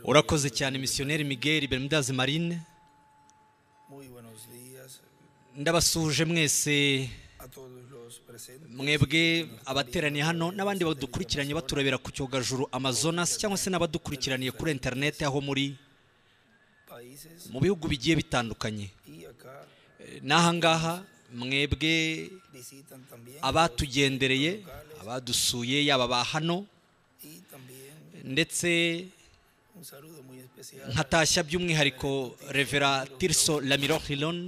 urakoze cyane misiyoneri miguel bermudas marine ndabasuje mwese mwebwe abateraniye hano n'abandi badukurikiranye baturebera ku cyogajuru amazonas cyangwa se n'abadukurikiraniye kuri interineti aho muri mu bihugu bigiye bitandukanye n'ahangaha mwebwe abatugendereye abadusuye yaba ba hano ndetse nkatashya by'umwihariko revera tiriso lamiro hiron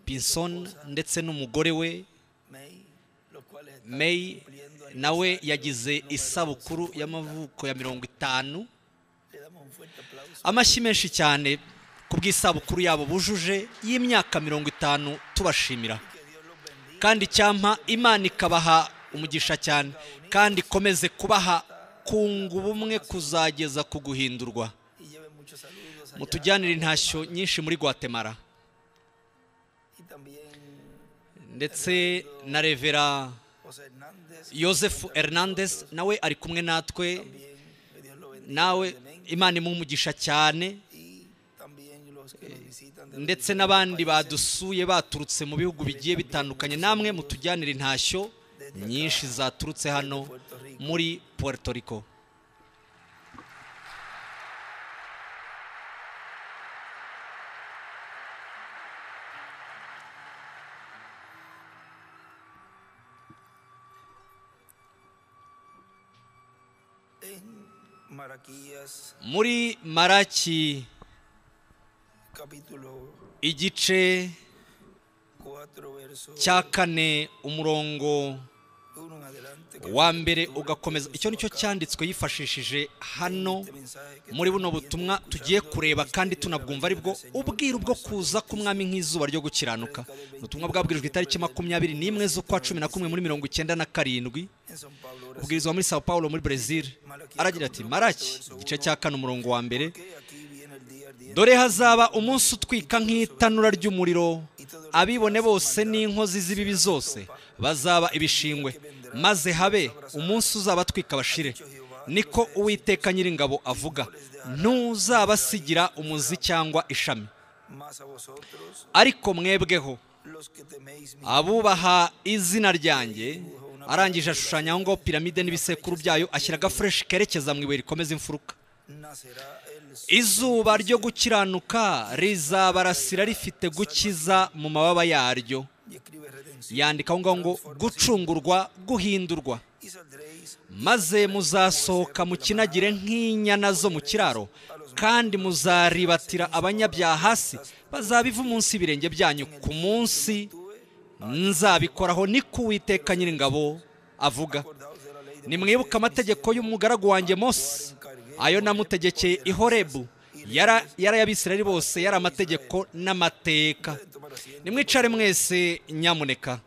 pinson ndetse n'umugore we may nawe yagize isabukuru y'amavuko ya mirongo itanu amashyi menshi cyane ku bw'isabukuru yabo bujuje y'imyaka mirongo itanu tubashimira kandi icyampa imana ikabaha umugisha cyane kandi ikomeze kubaha kunga ubumwe kuzageza ku guhindurwa mutujyanire intashyo nyinshi muri guatemala ndetse na revera Joseph hernandez nawe ari kumwe natwe nawe imana imumugisha cyane ndetse n'abandi badusuye baturutse mu bihugu bigiye bitandukanye namwe mutujyanire intashyo nyinshi zaturutse hano muri puerto rico muri maraki igice cya kane umurongo wa mbere ugakomeza icyo nicyo cyanditswe yifashishije hano muri buno butumwa tugiye kureba kandi tunabwumva aribwo ubwiru bwo kuza k'umwami nk'izuba ryo gukiranuka ubutumwa bwabwirijwe itariki makumyabiri n'imwe z'ukwa cumi na kumwe muri mirongo icyenda na karindwi ubwirizwa muri sao paulo muri brezil aragira ati maraki igice cya kane umurongo wa mbere dore hazaba umunsi utwika nk'itanura ry'umuriro abibone bose n'inkozi z'ibibi zose bazaba ibishingwe maze habe umunsi uzabatwika bashire niko uwiteka nyiringabo avuga ntuzabasigira umuzi cyangwa ishami ariko mwebweho abubaha izina ryanjye arangije ashushanya aho ngaho piramide n'ibisekuru byayo ashyira agafureshi kerekeza mu ibuye rikomeza imfuruka izuba ryo gukiranuka rizabarasira rifite gukiza mu mababa yaryo yandika aho ngaho ngo gucungurwa guhindurwa maze muzasohoka mukinagire nk'inyana zo mu kiraro kandi muzaribatira abanyabyaha hasi bazabiva umunsi ibirenge byanyu ku munsi nzabikoraho niko uwiteka nyiringabo avuga nimwibuke amategeko y'umugaragu wanjye mose ayo namutegekeye i horebu yari ay'abisirayeli bose yari amategeko n'amateka nimwicare mwese nyamuneka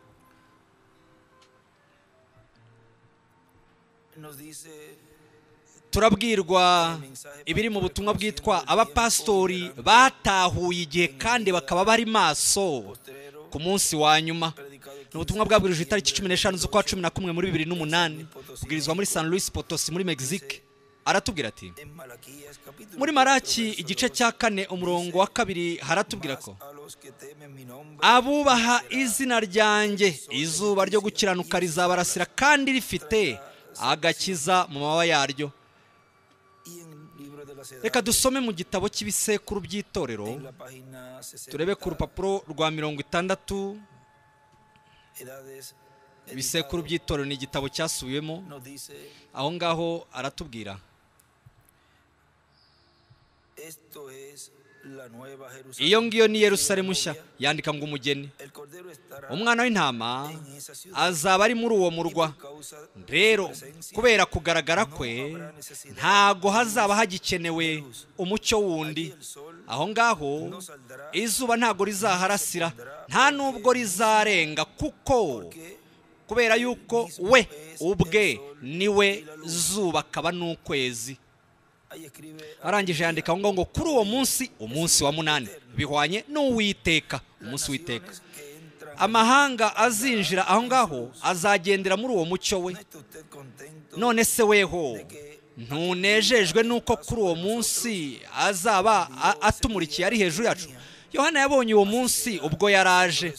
turabwirwa ibiri mu butumwa bwitwa abapasitori batahuye igihe kandi bakaba bari maso ku munsi wa nyuma ni ubutumwa bwabwirije itariki cumi n'eshanu z'ukwa cumi na kumwe muri bibiri n'umunani kubwirizwa muri san louis potosi muri mexique aratubwira ati muri maraki igice cya kane umurongo wa kabiri haratubwira ko abubaha izina ryanjye izuba ryo gukiranuka rizabarasira kandi rifite agakiza mu mababa yaryo reka dusome mu gitabo cy'ibisekuru by'itorero turebe ku rupapuro rwa mirongo itandatu ibisekuru by'itorero ni igitabo cyasubiwemo aho ngaho aratubwira iyo ngiyo ni yerusalemu nshya yandika ngo umugeni umwana w'intama azaba ari muri uwo murwa rero kubera kugaragara kwe ntago hazaba hagikenewe umucyo wundi aho ngaho izuba ntago rizaharasira nta nubwo rizarenga kuko kubera yuko we ubwe niwe zuba akaba n'ukwezi arangije yandika aho ngaho ngo kuri uwo munsi umunsi wa munani bihwanye n'uwiteka umunsi witeka amahanga azinjira aho ngaho azagendera muri uwo mucyo we none se weho ntunejejwe n'uko kuri uwo munsi azaba a- atumurikiye ari hejuru yacu yohana yabonye uwo munsi ubwo yari aje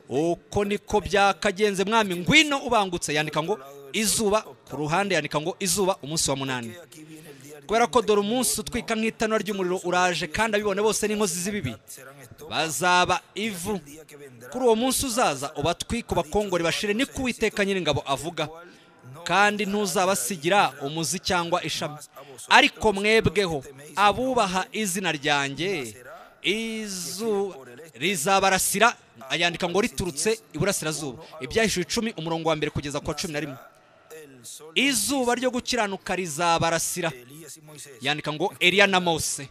uko niko byakagenze mwami ngwino ubangutse yandika ngo izuba ku ruhande yandika ngo izuba umunsi wa munani kubera ko dore umunsi utwika nk'itanura ry'umuriro uraje kandi abibona bose n'inkozi z'ibibi bazaba ivu kuri uwo munsi uzaza ubatwike ubakongore bashire niko uwiteka nyir'ingabo avuga kandi ntuzabasigira umuzi cyangwa ishami ariko mwebweho abubaha izina ryanjye izu rizabarasira ayandika ngo riturutse iburasirazuba ibyahishuwe icumi umurongo wa mbere kugeza ku wa cumi na rimwe izuba ryo gukiranuka rizabarasira yandika ngo Eliya na Mose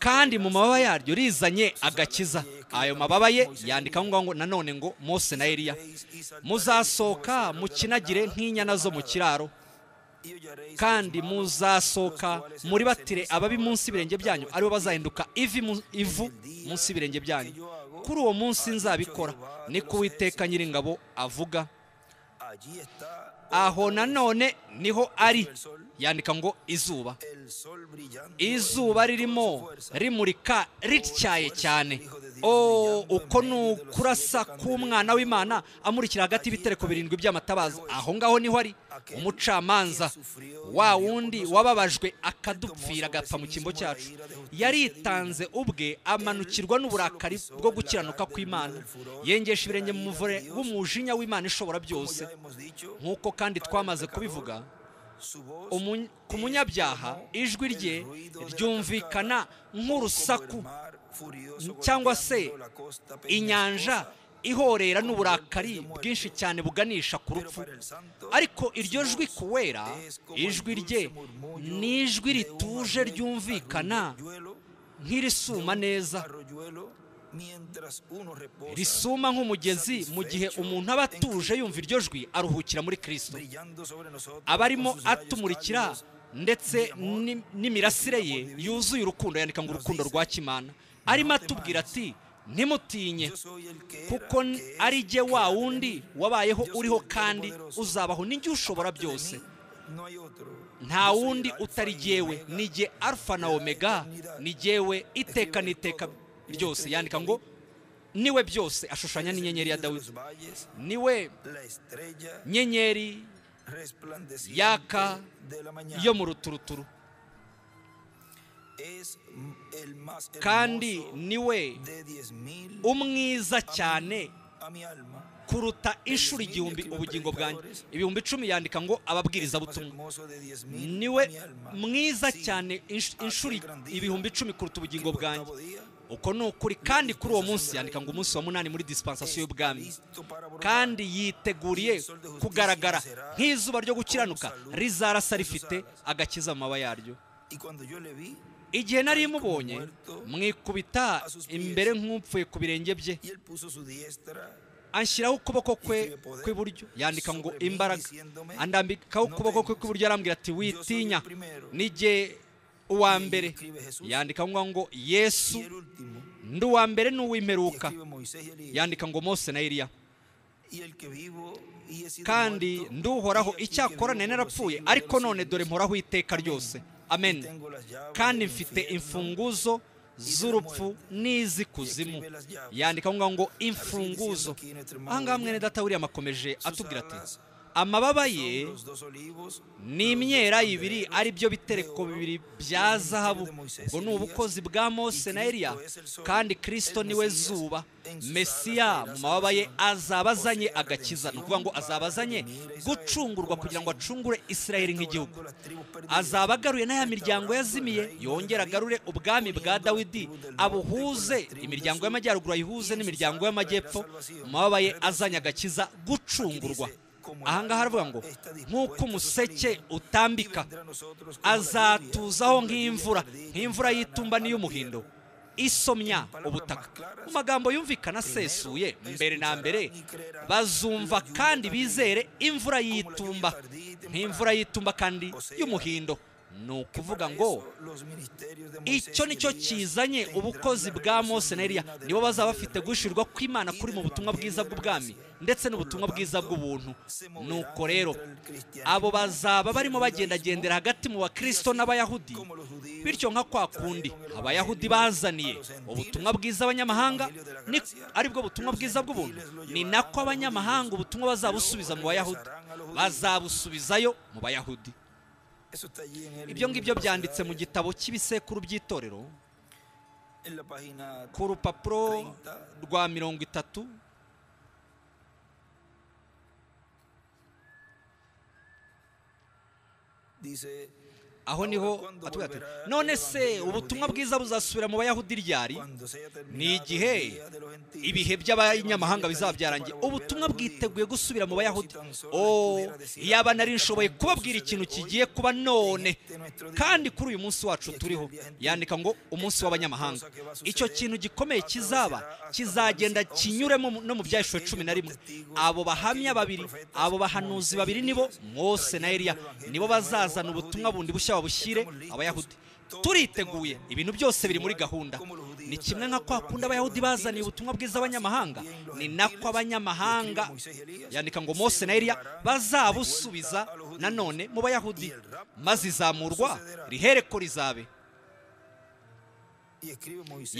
kandi mu mababa yaryo rizanye agakiza ayo mababa ye yandika aho ngaho ngo nanone ngo Mose na Eliya muzasohoka mukinagire nk'inyana zo mu kiraro kandi muzasohoka muri batire ababi munsi y'ibirenge byanyu aribo bazahinduka ivi mu- ivu munsi y'ibirenge byanyu kuri uwo munsi nzabikora niko uwiteka nyir'ingabo avuga aho nanone niho ari yandika ngo izuba izuba ririmo rimurika rityaye cyane o uko ni ukurasa k'umwana w'imana amurikira hagati y'ibitereko birindwi by'amatabaza aho ngaho niho ari umucamanza wa wundi wababajwe akadupfira agapfa mu cyimbo cyacu yaritanze ubwe amanukirwa n'uburakari bwo gukiranuka kw'imana yengesha ibirenge mu muvure w'umujinya w'imana ishobora byose nk'uko kandi twamaze kubivuga umuny- ku munyabyaha ijwi rye ryumvikana nk'urusaku cyangwa se inyanja ihorera n'uburakari bwinshi cyane buganisha ku rupfu ariko iryo jwi ku wera ijwi rye ni ijwi rituje ryumvikana nk'irisuma neza risuma nk'umugezi mu gihe umuntu aba atuje yumva iryo jwi aruhukira muri kirisito abarimo atumurikira ndetse ni- n'imirasire ye yuzuye urukundo yandika ngo urukundo rwa kimana arimo atubwira ati ntimutinye kuko n- ari jye wa wundi wabayeho uriho kandi uzabaho n'igihe ushobora byose nta wundi utari jyewe ni jye alfa na omega ni jyewe iteka n'iteka ryose yandika ngo niwe byose ashushanya n'inyenyeri ya dawidi niwe nyenyeri yaka yo mu ruturuturu kandi niwe umwiza cyane kuruta inshuro igihumbi ubugingo bwanjye ibihumbi icumi yandika ngo ababwirizabutumwa niwe mwiza cyane insh- inshuro ibihumbi icumi kuruta ubugingo bwanjye uko ni ukuri kandi kuri uwo munsi yandika ngo umunsi wa munani muri disipansasiyo y'ubwami kandi yiteguriye kugaragara nk'izuba ryo gukiranuka rizarasa rifite agakiza mu mababa yaryo igihe nari mubonye mwikubita imbere nk'upfuye ku birenge bye anshyiraho ukuboko kwe kw'iburyo yandika ngo imbaraga andambikaho ukuboko kwe kw'iburyo arambwira ati witinya nijye uwa mbere yandika ngo ngo yesu ndi uwa mbere n'uw'imperuka yandika ngo mose na eliya kandi nduhoraho icyakora nari narapfuye ariko none dore mporaho iteka ryose amen kandi mfite imfunguzo z'urupfu n'iz'ikuzimu yandika ngo ngo imfunguzo ahangaha mwene data william akomeje atubwira ati amababa ye ni imyera ibiri ari byo bitereko bibiri bya zahabu ngo ni ubukozi bwa mose na eliya kandi kirisito niwe zuba mesiya mu mababa ye azaba azanye agakiza ni ukuvuga ngo azaba azanye gucungurwa kugira ngo acungure isiraheli nk'igihugu azaba agaruye n'aya miryango yazimiye yongera agarure ubwami bwa dawidi abuhuze imiryango y'amajyaruguru ayihuze n'imiryango y'amajyepfo mu mababa ye azanye agakiza gucungurwa ahangaha aravuga ngo nk'uko umuseke utambika azatuzaho nk'imvura nk'imvura y'itumba n'iy'umuhindo isomya ubutaka mu magambo yumvikana asesuye mbere na mbere bazumva kandi bizere imvura y'itumba nk'imvura y'itumba kandi y'umuhindo ni ukuvuga ngo icyo ni cyo kizanye ubukozi bwa mose na Eliya nibo bazaba bafite gushirwa kw'imana kuri mu butumwa bwiza bw'ubwami ndetse n'ubutumwa bwiza bw'ubuntu nuko rero abo bazaba barimo bagendagendera hagati mu bakristo n'abayahudi bityo nka kwa kundi abayahudi bazaniye ubutumwa bwiza abanyamahanga ni aribwo butumwa bwiza bw'ubuntu ni nako abanyamahanga ubutumwa bazabusubiza mu bayahudi bazabusubizayo mu bayahudi ibyo ngibyo byanditse mu gitabo cy'ibisekuru by'itorero ku rupapuro rwa mirongo itatu aho niho batubwira ati none se ubutumwa bwiza buzasubira mu bayahudi ryari ni igihe ibihe by'abanyamahanga bizaba byarangiye ubutumwa bwiteguye gusubira mu bayahudi oh yaba nari nshoboye kubabwira ikintu kigiye kuba none kandi kuri uyu munsi wacu turiho yandika ngo umunsi w'abanyamahanga icyo kintu gikomeye kizaba kizagenda kinyuremo no mu byahishwe cumi na rimwe abo bahamya babiri abo bahanuzi babiri nibo Mose na Eliya nibo bazazana ubutumwa bundi bushya babushyire abayahudi turiteguye ibintu byose biri muri gahunda ni kimwe nka kwa kundi abayahudi bazaniye ubutumwa bwiza abanyamahanga ni nako abanyamahanga yandika ngo mose na Eliya bazabusubiza nanone mu bayahudi maze izamurwa rihereko rizabe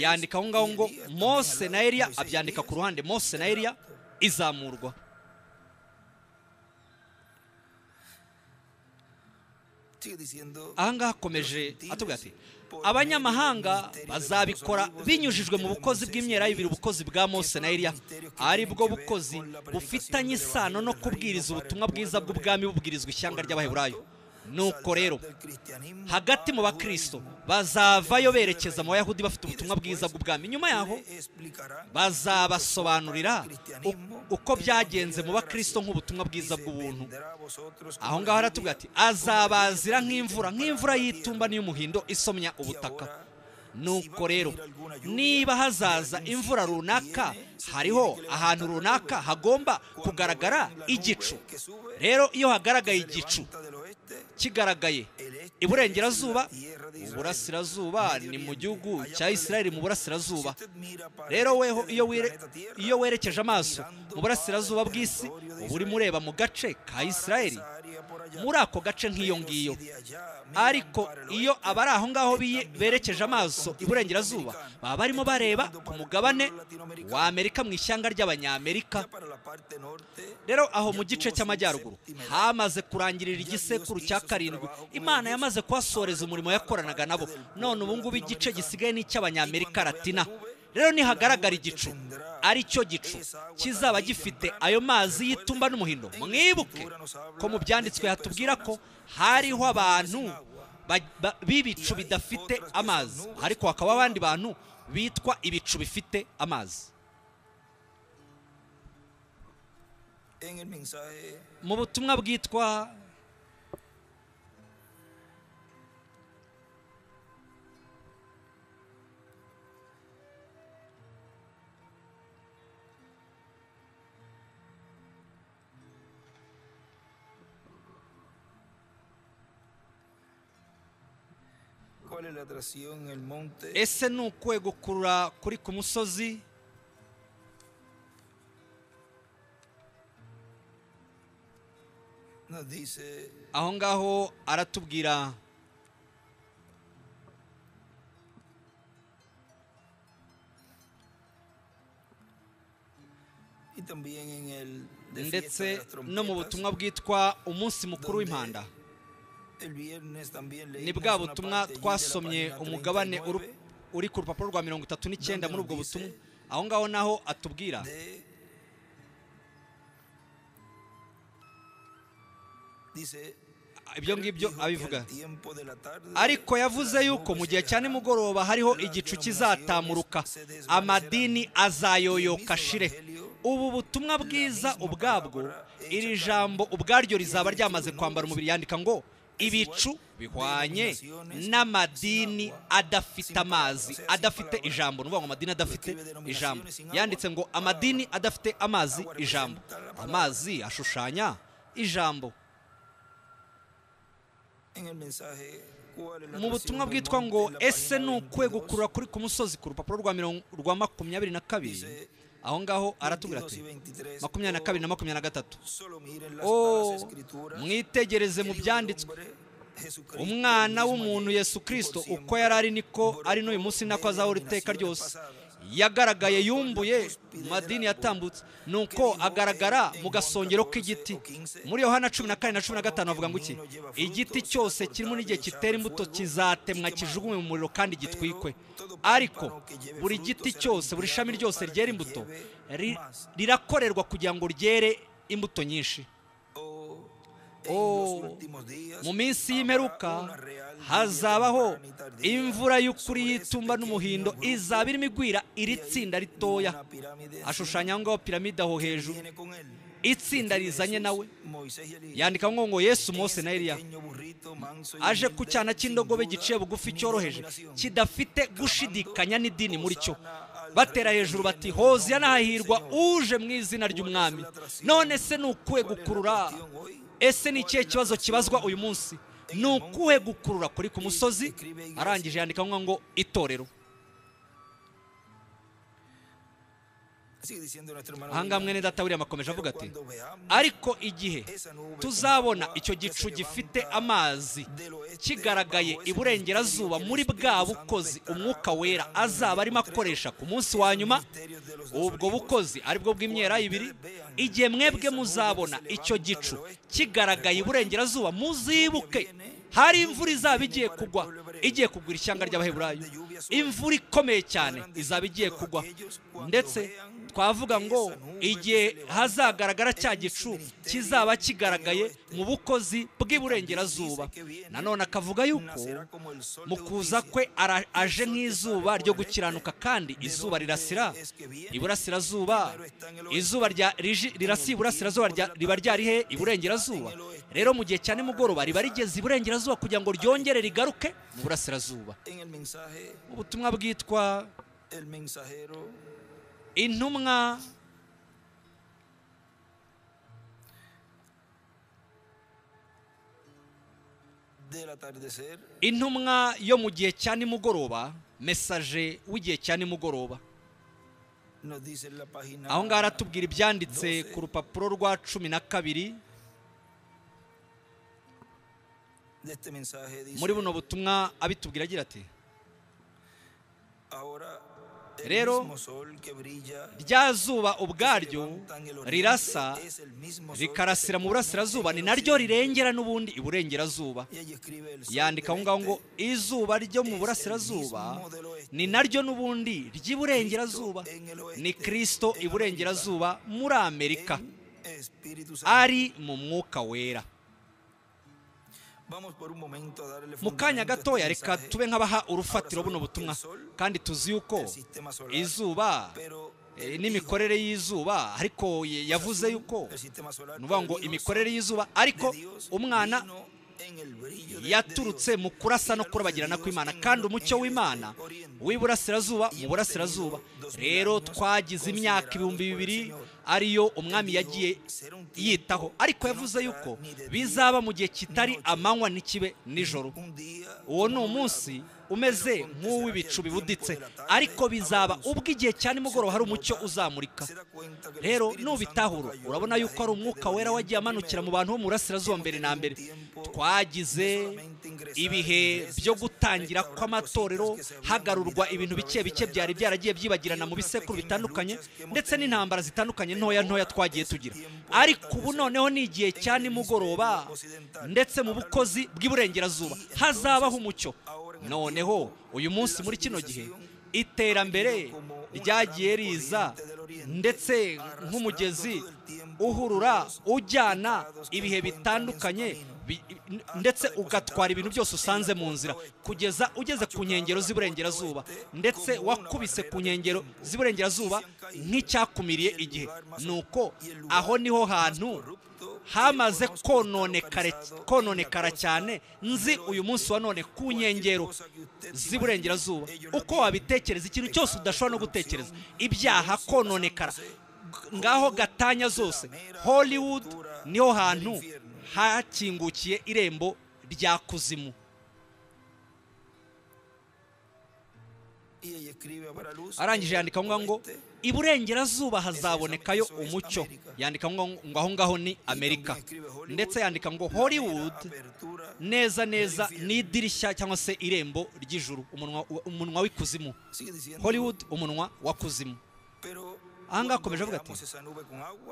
yandika aho ngaho ngo mose na Eliya abyandika ku ruhande mose na Eliya izamurwa ahangaha akomeje atubwira ati abanyamahanga bazabikora binyujijwe mu bukozi bw'imyerayibiri ubukozi bwa mose na Eliya aribwo bukozi bufitanye isano no kubwiriza ubutumwa bwiza bw'ubwami bubwirizwa ishyanga ry'abaheburayo nuko rero hagati mu bakristo bazavayo berekeza mu bayahudi bafite ubutumwa bwiza bw'ubwami nyuma yaho bazabasobanurira uko byagenze mu bakristo nk'ubutumwa bwiza bw'ubuntu aho ngaho haratubwira ati azabazira nk'imvura nk'imvura y'itumba n'iy'umuhindo isomya ubutaka nuko rero niba hazaza imvura runaka hariho ahantu runaka hagomba kugaragara igicu rero iyo hagaragaye igicu kigaragaye iburengerazuba uburasirazuba ni mu gihugu cya Isiraheli mu burasirazuba rero weho iyo werekeje amaso mu burasirazuba bw'isi uba urimo ureba mu gace ka Isiraheli muri ako gace nk'iyo ngiyo ariko iyo abari aho ngaho berekeje amaso iburengerazuba baba barimo bareba ku mugabane wa amerika mu ishyanga ry'abanyamerika rero aho mu gice cy'amajyaruguru hamaze kurangirira igisekuru cya karindwi imana yamaze kuhasoreza umurimo yakoranaga nabo none ubungubu igice gisigaye ni icy'abanyamerika ratina rero nihagaragara igicu ari cyo gicu kizaba gifite ayo mazi y'itumba n'umuhindo mwibuke ko mu byanditswe hatubwira ko hariho abantu b'ibicu bidafite amazi ariko hakaba abandi bantu bitwa ibicu bifite amazi mu butumwa bwitwa ese ni ukuwe gukurura kuri ku musozi aho ngaho aratubwira ndetse no mu butumwa bwitwa umunsi mukuru w'impanda ni bwa butumwa twasomye umugabane uri ku rupapuro rwa mirongo itatu n'icyenda muri ubwo butumwa aho ngaho naho atubwira ibyo ngibyo abivuga ariko yavuze yuko mu gihe cya nimugoroba hariho igicu kizatamuruka amadini azayoyoka shire ubu butumwa bwiza ubwabwo iri jambo ubwaryo rizaba ryamaze kwambara umubiri yandika ngo ibicu bihwanye n'amadini adafite amazi adafite ijambo ni ukuvuga ngo amadini adafite ijambo yanditse ngo amadini adafite amazi ijambo amazi ashushanya ijambo mu butumwa bwitwa ngo ese ni ukwe gukurura kuri ku musozi ku rupapuro rwa mirongo rwa makumyabiri na kabiri aho ngaho aratubwira ati makumyabiri na kabiri na makumyabiri na gatatu o mwitegereze mu byanditswe umwana w'umuntu yesu kirisito uko yari ari niko ari n'uyu munsi nako azahora iteka ryose yagaragaye yumbuye mu madini yatambutse ni uko agaragara mu gasongero k'igiti muri yohana cumi na kane na cumi na gatanu bavuga ngo iki igiti cyose kirimo n'igihe kitera imbuto kizatemwa kijugunywe mu muriro kandi gitwikwe ariko buri giti cyose buri shami ryose ryera imbuto ri- rirakorerwa kugira ngo ryere imbuto nyinshi Oh, mu minsi y'imperuka hazabaho imvura y'ukuri y'itumba n'umuhindo izaba irimo igwira iri tsinda ritoya ashushanya aho ngaho piramide aho hejuru itsinda rizanye nawe yandika ngo ngo yesu mose na eliya aje ku cyana cy'indogobe giciye bugufi cyoroheje kidafite gushidikanya n'idini muri cyo batera hejuru bati hoziya nahahirwa uje mu izina ry'umwami none se ni ukuwe gukurura ese ni ikihe kibazo kibazwa uyu munsi ni ukuwe gukurura kuri ku musozi arangije yandika ngo ngo itorero ahangaha mwene data william akomeje avuga ati ariko igihe tuzabona icyo gicu gifite amazi kigaragaye iburengerazuba muri bwa bukozi umwuka wera azaba arimo akoresha ku munsi wa nyuma ubwo bukozi aribwo bw'imyera ibiri igihe mwebwe muzabona icyo gicu kigaragaye iburengerazuba muzibuke hari imvura izaba igiye kugwa igiye kugwa ishyanga ry'abaheburayo imvura ikomeye cyane izaba igiye kugwa ndetse twavuga ngo igihe hazagaragara cya gicu kizaba kigaragaye mu bukozi bw'iburengerazuba nanone akavuga yuko mu kuza kwe ara- aje nk'izuba ryo gukiranuka kandi izuba rirasira iburasirazuba izuba rya- riji- rirasiye iburasirazuba rya- riba ryarihe iburengerazuba rero mu gihe cya nimugoroba riba rigeze iburengerazuba kugira ngo ryongere rigaruke mu burasirazuba ubutumwa bwitwa intumwa intumwa yo mu gihe cya nimugoroba mesaje w'igihe cya nimugoroba aho ngaho aratubwira ibyanditse ku rupapuro rwa cumi na kabiri muri buno butumwa abitubwira agira ati Rero, rya zuba ubwaryo rirasa rikarasira mu burasirazuba ni naryo rirengera n'ubundi iburengerazuba yandika aho ngaho ngo izuba ryo mu burasirazuba ni naryo n'ubundi ry'iburengerazuba ni kirisito iburengerazuba muri amerika ari mu mwuka wera mu kanya gatoya reka tube nk'abaha urufatiro buno butumwa kandi tuzi yuko izuba eh, n'imikorere y'izuba ariko ye- yavuze yuko ni ukuvuga ngo imikorere y'izuba ariko umwana yaturutse mu kurasa no kurabagirana kw'imana kandi umucyo w'imana w'iburasirazuba mu burasirazuba rero twagize imyaka ibihumbi bibiri ariyo umwami yagiye yitaho ariko yavuze yuko bizaba mu gihe kitari amanywa ntikibe nijoro uwo ni umunsi umeze nk'uw'ibicu bibuditse ariko bizaba ubwo igihe cya nimugoroba hari umucyo uzamurika rero nubitahura urabona yuko ari umwuka wera wagiye amanukira mu bantu bo mu burasirazuba mbere na mbere twagize ibihe byo gutangira kw'amatorero hagarurwa ibintu bike bike byari byaragiye byibagirana mu bisekuru bitandukanye ndetse n'intambara zitandukanye ntoya ntoya twagiye tugira ariko ubu noneho ni igihe cya nimugoroba ndetse mu bukozi bw'iburengerazuba hazabaho umucyo noneho uyu munsi muri kino gihe iterambere ryagiye riza ndetse nk'umugezi uhurura ujyana ibihe bitandukanye bi- ndetse ugatwara ibintu byose usanze mu nzira kugeza ugeze ku nkengero z'iburengerazuba ndetse wakubise ku nkengero z'iburengerazuba nk'icyakumiriye igihe ni uko aho niho hantu hamaze kononekare- kononekara cyane nzi uyu munsi wa none ku nkengero z'iburengerazuba uko wabitekereza ikintu cyose udashobora no gutekereza ibyaha kononekara ngaho gatanya zose hollywood niho hantu hakingukiye irembo rya kuzimu arangije yandika aho ngaho ngo iburengerazuba hazabonekayo umucyo yandika ngo ngo aho ngaho ni amerika ndetse yandika ngo hollywood neza neza ni idirishya cyangwa se irembo ry'ijuru umunwa- umunwa w'ikuzimu hollywood umunwa wa kuzimu aha ngaha akomeje avuga ati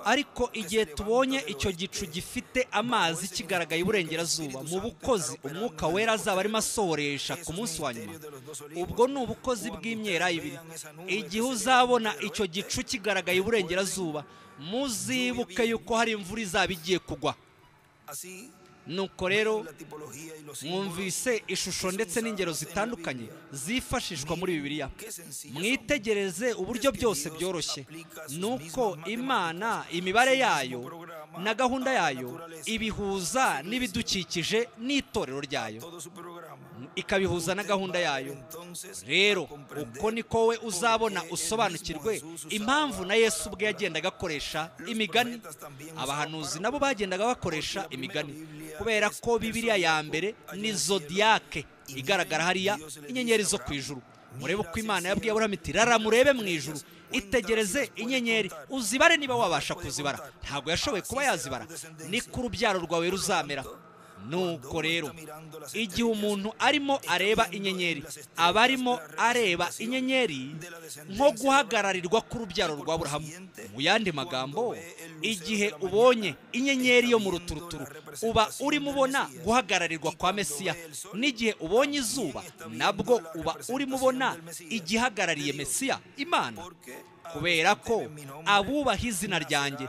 ariko igihe tubonye icyo gicu gifite amazi kigaragaye iburengerazuba mu bukozi umwuka wera azaba arimo asohoresha ku munsi wa nyuma ubwo ni ubukozi bw'imyera ibiri igihe uzabona icyo gicu kigaragaye iburengerazuba muzibuke yuko hari imvura izaba igiye kugwa nuko rero mwumvise ishusho ndetse n'ingero zitandukanye zifashishwa muri bibiliya mwitegereze uburyo byose byoroshye ni uko imana imibare yayo na gahunda yayo ibihuza n'ibidukikije n'itorero ryayo ikabihuza na gahunda yayo rero uko niko we uzabona usobanukirwe impamvu na yesu ubwe yagendaga akoresha imigani abahanuzi nabo bagendaga bakoresha imigani kubera ko bibiliya ya mbere ni zodiyake igaragara hariya inyenyeri zo ku ijuru murebe uko imana yabwiye aburahamu iti rara murebe mu ijuru itegereze inyenyeri uzibare niba wabasha kuzibara ntabwo yashoboye kuba yazibara ni ko urubyaro rwawe ruzamera nuko rero igihe umuntu arimo areba inyenyeri aba arimo areba inyenyeri nko guhagararirwa k'urubyaro rwa aburahamu mu yandi magambo igihe ubonye inyenyeri yo mu ruturuturu uba urimo ubona guhagararirwa kwa mesiya n'igihe ubonye izuba nabwo uba urimo ubona igihagarariye mesiya imana kubera ko abubaha izina ryanjye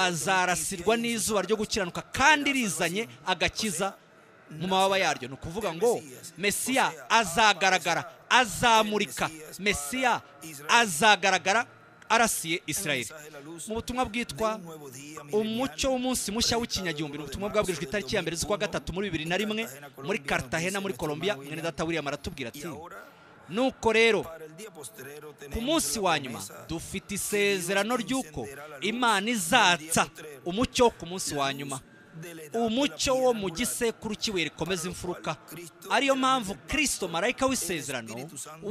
bazarasirwa n'izuba ryo gukiranuka kandi rizanye agakiza mu mababa yaryo ni ukuvuga ngo mesiya azagaragara azamurika mesiya azagaragara arasiye israel mu butumwa bwitwa umucyo w'umunsi mushya w'ikinyagihumbi ni ubutumwa bwabwirijwe itariki ya mbere z'ukwa gatatu muri bibiri na rimwe muri cartagena muri colombia mwene data william aratubwira ati nuko rero ku munsi wa nyuma dufite isezerano ry'uko imana izatsa umucyo wo ku munsi wa nyuma umucyo wo mu gisekuru cy'ibuye rikomeza imfuruka ariyo mpamvu kirisito marayika w'isezerano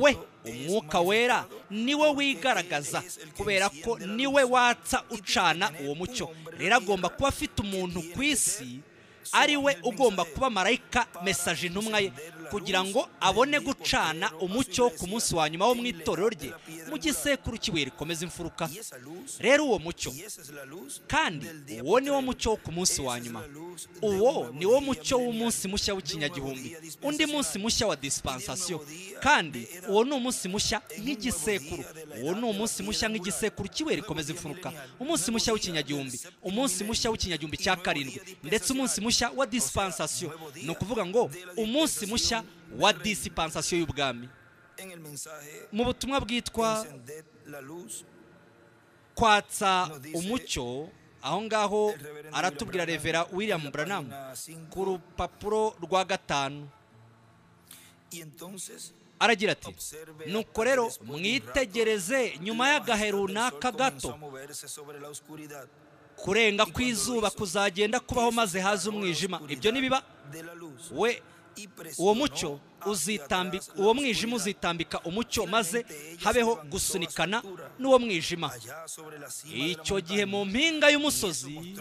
we umwuka wera niwe wigaragaza kubera ko niwe watsa ucana uwo mucyo rero agomba kuba afite umuntu ku isi ari we ugomba kuba marayika mesaje intumwa ye kugira ngo abone gucana umucyo wo ku munsi wa nyuma wo mu itorero rye mu gisekuru cy'ibuye rikomeza imfuruka rero uwo mucyo kandi uwo ni wo mucyo wo ku munsi wa nyuma uwo ni wo mucyo w'umunsi mushya w'ikinyagihumbi undi munsi mushya wa disipansasiyo kandi uwo ni umunsi mushya nk'igisekuru uwo ni umunsi mushya nk'igisekuru kiwe rikomeza imfuruka umunsi mushya w'ikinyagihumbi umunsi mushya w'ikinyagihumbi cya karindwi ndetse umunsi mushya wa disipansasiyo ni ukuvuga ngo umunsi mushya wa disipansasiyo y'ubwami mu butumwa bwitwa kwatsa umucyo aho ngaho aratubwira revera william branham ku rupapuro rwa gatanu aragira ati nuko rero mwitegereze nyuma y'agahe runaka gato kurenga kw'izuba kuzagenda kubaho maze haza umwijima ibyo nibiba we uwo mucyo uzitambika uwo mwijima uzitambika umucyo maze habeho gusunikana n'uwo mwijima icyo gihe mu mpinga y'umusozi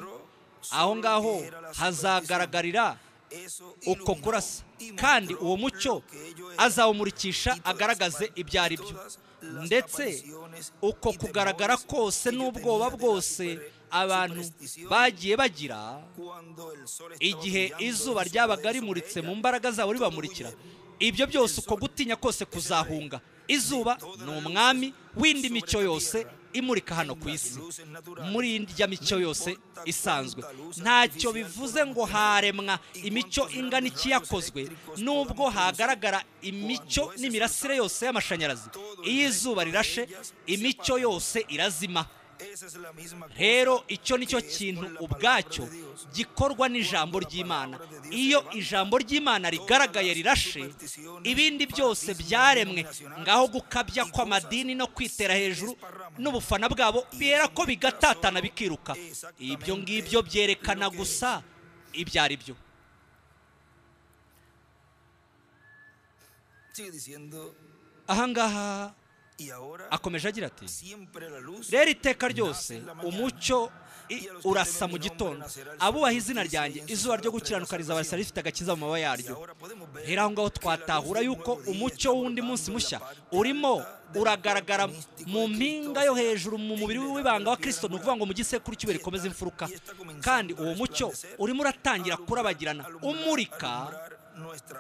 aho ngaho hazagaragarira uko kurasa kandi uwo mucyo azawumurikisha agaragaze ibyo ari byo ndetse uko kugaragara kose n'ubwoba bwose abantu bagiye bagira igihe izuba ryabaga rimuritse mu mbaraga zabo ribamurikira ibyo byose uko gutinya kose kuzahunga izuba ni umwami w'indi mico yose imurika hano ku isi muri irya mico yose isanzwe ntacyo bivuze ngo haremwa imico ingana iki yakozwe nubwo hagaragara imico n'imirasire yose y'amashanyarazi iyo izuba rirashe imico yose irazima rero icyo ni cyo kintu ubwacyo gikorwa n'ijambo ry'imana iyo ijambo ry'imana rigaragaye rirashe ibindi byose byaremwe ngaho gukabya kw'amadini no kwitera hejuru n'ubufana bwabo bihera ko bigatatana bikiruka ibyo ngibyo byerekana gusa ibyo ari byo ahangaha akomeje agira ati rero iteka ryose umucyo i- urasa mu gitondo abubaha izina ryanjye izuba ryo gukiranuka rizabasa rifite agakiza mu mababa yaryo rero aho ngaho twatahura yuko umucyo w'undi munsi mushya urimo uragaragara mu mpinga yo hejuru mu mubiri w'ibanga wa kirisito ni ukuvuga ngo mu gisekuru cy'ibuye rikomeza imfuruka kandi uwo mucyo urimo uratangira kurabagirana umurika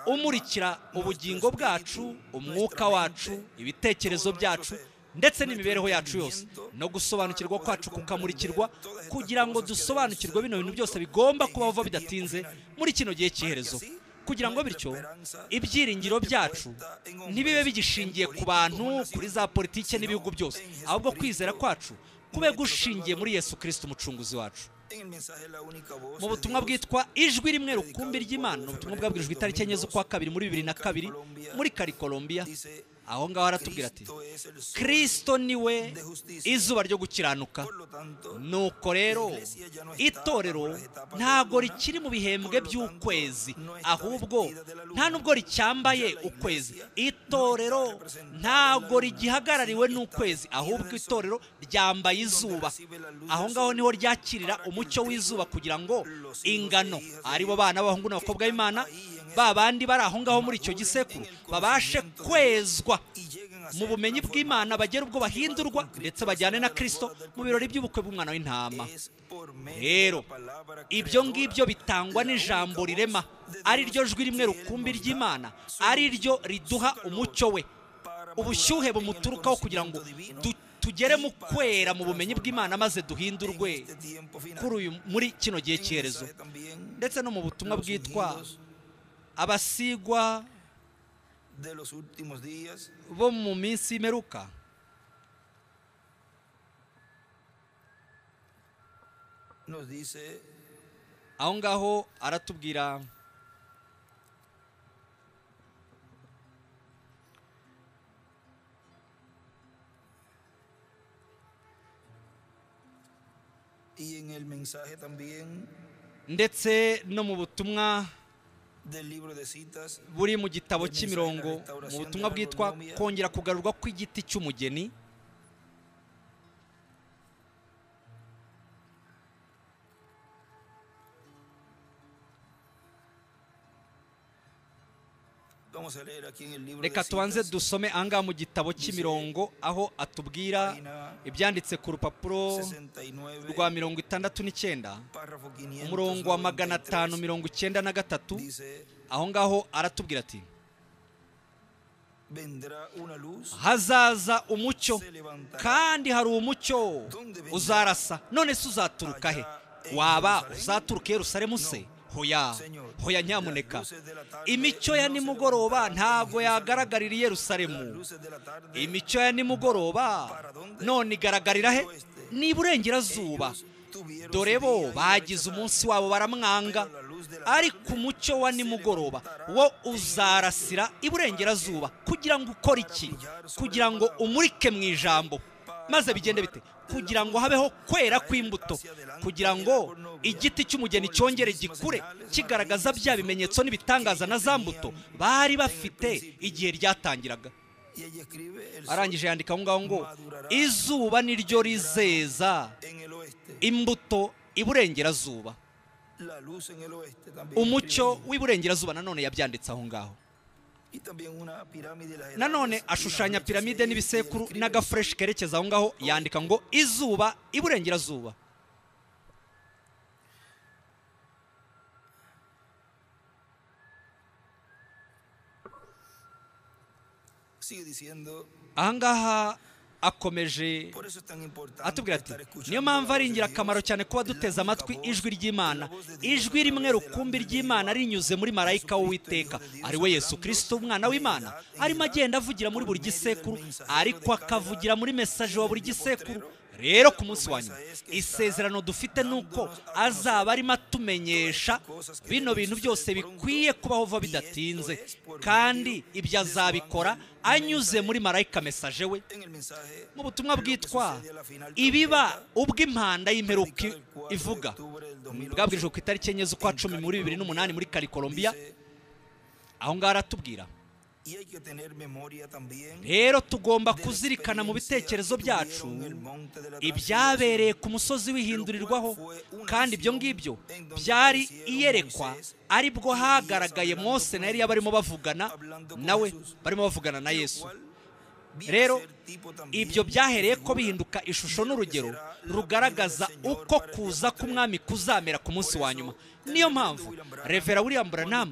umurikira ubugingo bwacu umwuka wacu ibitekerezo byacu ndetse n'imibereho yacu yose no gusobanukirwa kwacu kukamurikirwa kugira ngo dusobanukirwe bino bintu byose bigomba kubaho vuba bidatinze muri kino gihe cy'iherezo kugira ngo bityo ibyiringiro byacu ntibibe bigishingiye ku bantu kuri za politike n'ibihugu byose ahubwo kwizera kwacu kube gushingiye muri yesu kirisito umucunguzi wacu mu butumwa bwitwa ijwi rimwe rukumbi ry'imana ni ubutumwa bwabwirijwe itariki enye z'ukwa kabiri muri bibiri na kabiri muri kari kolombiya aho ngaho aratubwira ati kirisito niwe izuba ryo gukiranuka nuko rero itorero ntabwo rikiri mu bihembwe by'ukwezi ahubwo nta nubwo ricyambaye ukwezi itorero ntabwo rigihagarariwe n'ukwezi ahubwo itorero ryambaye izuba aho ngaho niho ryakirira umucyo w'izuba kugira ngo ingano aribo bana b'abahungu n'abakobwa b'imana ba bandi bari aho ngaho muri icyo gisekuru babashe kwezwa mu bumenyi bw'imana bagera ubwo bahindurwa ndetse bajyane na kirisito mu birori by'ubukwe bw'umwana w'intama rero ibyo ngibyo bitangwa n'ijambo rirema ari ryo jwi rimwe rukumbi ry'imana ari ryo riduha umucyo we ubushyuhe bumuturukaho kugira ngo du- tugere mu kwera mu bumenyi bw'imana maze duhindurwe kuri uyu muri kino gihe cy'iherezo ndetse no mu butumwa bwitwa abasigwa bo mu minsi y'imperuka aho ngaho aratubwira ndetse no mu butumwa buri mu gitabo cy'imirongo mu butumwa bwitwa kongera kugarurwa kw'igiti cy'umugeni reka reka tubanze dusome ahangaha mu gitabo cy'imirongo aho atubwira ibyanditse ku rupapuro rwa mirongo itandatu n'icyenda umurongo wa magana atanu mirongo icyenda na gatatu aho ngaho aratubwira ati hazaza umucyo kandi hari umucyo uzarasa none se uzaturuka he waba uzaturuka i yerusalemu se hoya hoya nyamuneka imicyo ya nimugoroba ntabwo yagaragarira i yerusalemu imicyo ya nimugoroba none igaragarira he ni iburengerazuba dore bo bagize umunsi wabo baramwanga ariko umucyo wa nimugoroba wo uzarasira iburengerazuba kugira ngo ukore iki kugira ngo umurike mu ijambo maze bigende bite kugira ngo habeho kwera kw'imbuto kugira ngo igiti cy'umugeni cyongere gikure kigaragaza bya bimenyetso n'ibitangaza na za mbuto bari bafite igihe ryatangiraga arangije yandika aho ngaho ngo izuba niryo rizeza imbuto iburengerazuba umucyo w'iburengerazuba nanone yabyanditse aho ngaho nanone ashushanya piramide n'ibisekuru n'agafureshi kerekeza aho ngaho yandika ngo izuba iburengerazuba ahangaha akomeje atubwira ati niyo mpamvu ari ingirakamaro cyane kuba duteze amatwi ijwi ry'imana ijwi rimwe rukumbi ry'imana rinyuze muri marayika w'uwiteka ari we yesu kirisito umwana w'imana arimo agenda avugira muri buri gisekuru ariko akavugira muri mesaje wa buri gisekuru rero ku munsi wa nyuma isezerano dufite ni uko azaba arimo atumenyesha bino bintu byose bikwiye kubaho vuba bidatinze kandi ibyo azabikora anyuze muri marayika mesaje we mu butumwa bwitwa ibiba ubwo impanda y'imperuka ivuga bwabwirijwe ku itariki enye z'ukwa cumi muri bibiri n'umunani muri kari kolombiya aho ngaho aratubwira rero tugomba kuzirikana mu bitekerezo byacu ibyabereye ku musozi w'ihindurirwaho kandi ibyo ngibyo byari iyerekwa aribwo hagaragaye mose na yari barimo bavugana nawe barimo bavugana na yesu rero ibyo byahereye ko bihinduka ishusho n'urugero rugaragaza uko kuza k'umwami kuzamera ku munsi wa nyuma niyo mpamvu revera william branham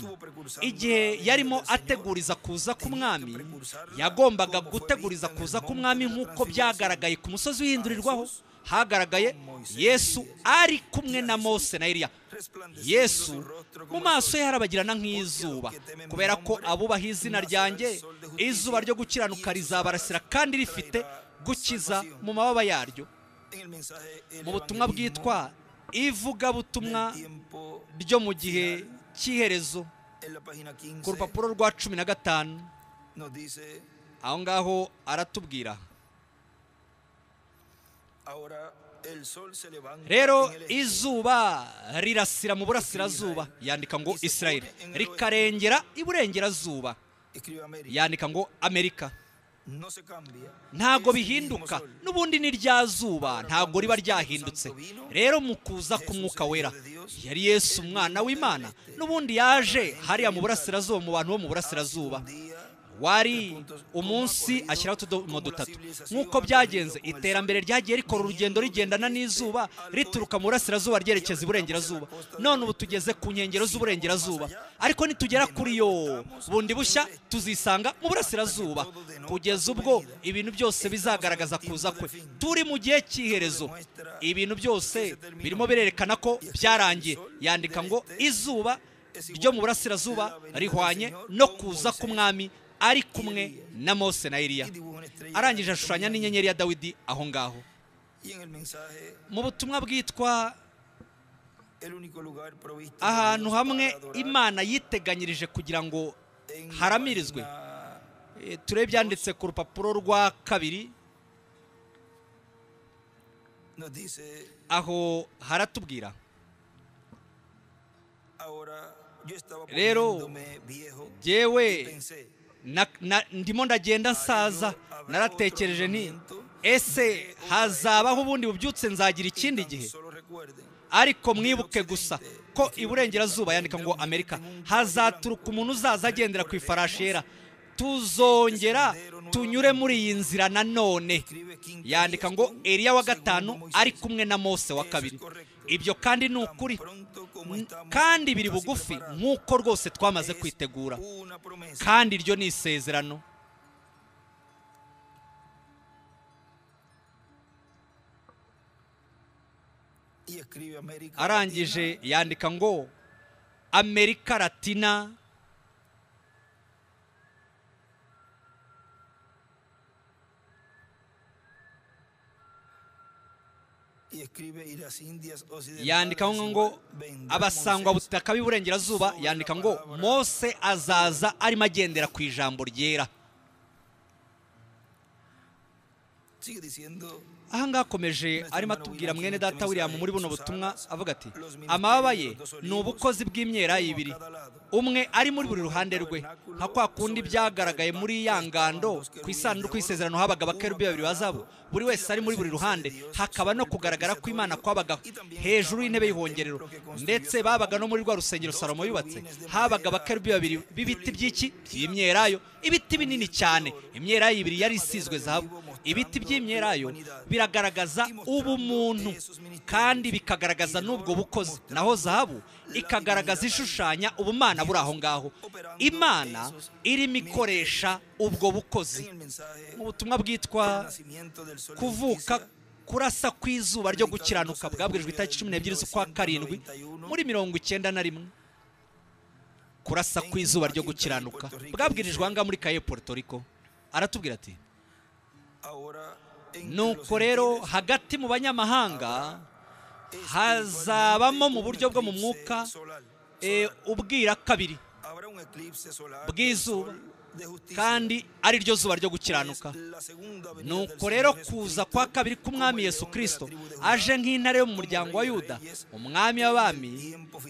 igihe yarimo ateguriza kuza k'umwami yagombaga guteguriza kuza k'umwami nk'uko byagaragaye ku musozi w'ihindurirwaho hagaragaye yesu ari kumwe na mose na eliya yesu mu maso ye harabagirana nk'izuba kubera ko abubaha izina ryanjye izuba ryo gukiranuka rizabarasira kandi rifite gukiza mu mababa yaryo mu butumwa bwitwa ivugabutumwa ryo mu gihe cy'iherezo ku rupapuro rwa cumi na gatanu aho ngaho aratubwira rero izuba rirasira mu burasirazuba yandika ngo israel rikarengera iburengerazuba yandika ngo amerika ntabwo bihinduka n'ubundi ni rya zuba ntabwo riba ryahindutse rero mu kuza k'umwuka wera yari yesu umwana w'imana n'ubundi yaje hariya mu burasirazuba mu bantu bo mu burasirazuba wari umunsi ashyiraho utudomo dutatu nk'uko byagenze iterambere ryagiye rikora urugendo rigendana n'izuba rituruka mu burasirazuba ryerekeza iburengerazuba none ubu tugeze ku nkengero z'uburengerazuba ariko nitugera kuri yo bundi bushya tuzisanga mu burasirazuba kugeza ubwo ibintu byose bizagaragaza kuza kwe turi mu gihe cy'iherezo ibintu byose birimo birerekana ko byarangiye yandika ngo izuba ryo mu burasirazuba rihwanye no kuza k'umwami ari kumwe na mose na eliya arangije ashushanya n'inyenyeri ya dawidi aho ngaho mu butumwa bwitwa ahantu hamwe imana yiteganyirije kugira ngo haramirizwe turebe byanditse ku rupapuro rwa kabiri aho haratubwira rero yewe ndimo ndagenda nsaza naratekereje nti ese hazabaho ubundi bubyutse nzagira ikindi gihe ariko mwibuke gusa ko iburengerazuba yandika ngo amerika hazaturuka umuntu uzaza agendera ku ifarashi yera tuzongera tunyure muri iyi nzira nanone yandika ngo eriya wa gatanu ari kumwe na mose wa kabiri ibyo kandi ni ukuri kandi biri bugufi nk'uko rwose twamaze kwitegura kandi iryo ni isezerano arangije yandika ngo amerika latina yandika ngo abasangwa butaka b'iburengerazuba yandika ngo mose azaza arimo agendera ku ijambo ryera ahangaha akomeje arimo atubwira mwene data william muri buno butumwa avuga ati amababa ye ni ubukozi bw'imyera ibiri umwe ari muri buri ruhande rwe nka kwa kundi byagaragaye muri ya ngando ku isanduku y'isezerano habaga abakerubi babiri bazabo buri wese ari muri buri ruhande hakaba no kugaragara ko imana kwabaga hejuru y'intebe y'ihongerero ndetse babaga no muri rwa rusengero salomo yubatse habaga abakerubi babiri b'ibiti by'iki by'imyerayo ibiti binini cyane imyerayo ibiri yari isizwe zahabu ibiti by'imyerayo biragaragaza ubumuntu kandi bikagaragaza n'ubwo bukozi naho zahabu ikagaragaza ishushanya ubumana buri aho ngaho imana irimo ikoresha ubwo bukozi mu butumwa bwitwa kuvuka kurasa kw'izuba ryo gukiranuka bwabwirijwe itariki cumi n'ebyiri z'ukwa karindwi muri mirongo icyenda na rimwe kurasa kw'izuba ryo gukiranuka bwabwirijwe aha ngaha muri kaye Puerto Rico aratubwira ati nuko rero hagati mu banyamahanga hazabamo mu buryo bwo mu mwuka ubwira kabiri bw'izuba kandi kandi ari ryo zuba ryo gukiranuka nuko rero kuza kwa kabiri k'umwami yesu kirisito aje nk'intare yo mu muryango wa yuda umwami w'abami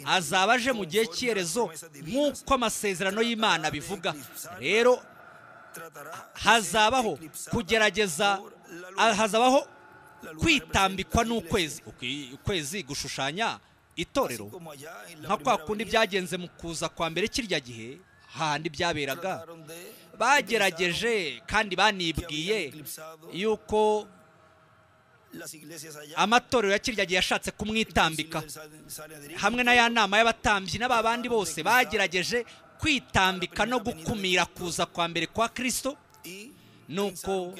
azaba aje mu gihe cy'iherezo nk'uko amasezerano y'imana bivuga rero hazabaho kugerageza ah, hazabaho kwitambikwa n'ukwezi Uki- ukwezi gushushanya itorero nka kwa kundi byagenze mu kuza kwa mbere kirya gihe hahandi byaberaga bagerageje kandi banibwiye yuko amatorero ya kirya gihe yashatse kumwitambika hamwe na ya nama y'abatambyi n'aba bandi bose bagerageje kwitambika no gukumira kuza kwa mbere kwa kirisito nuko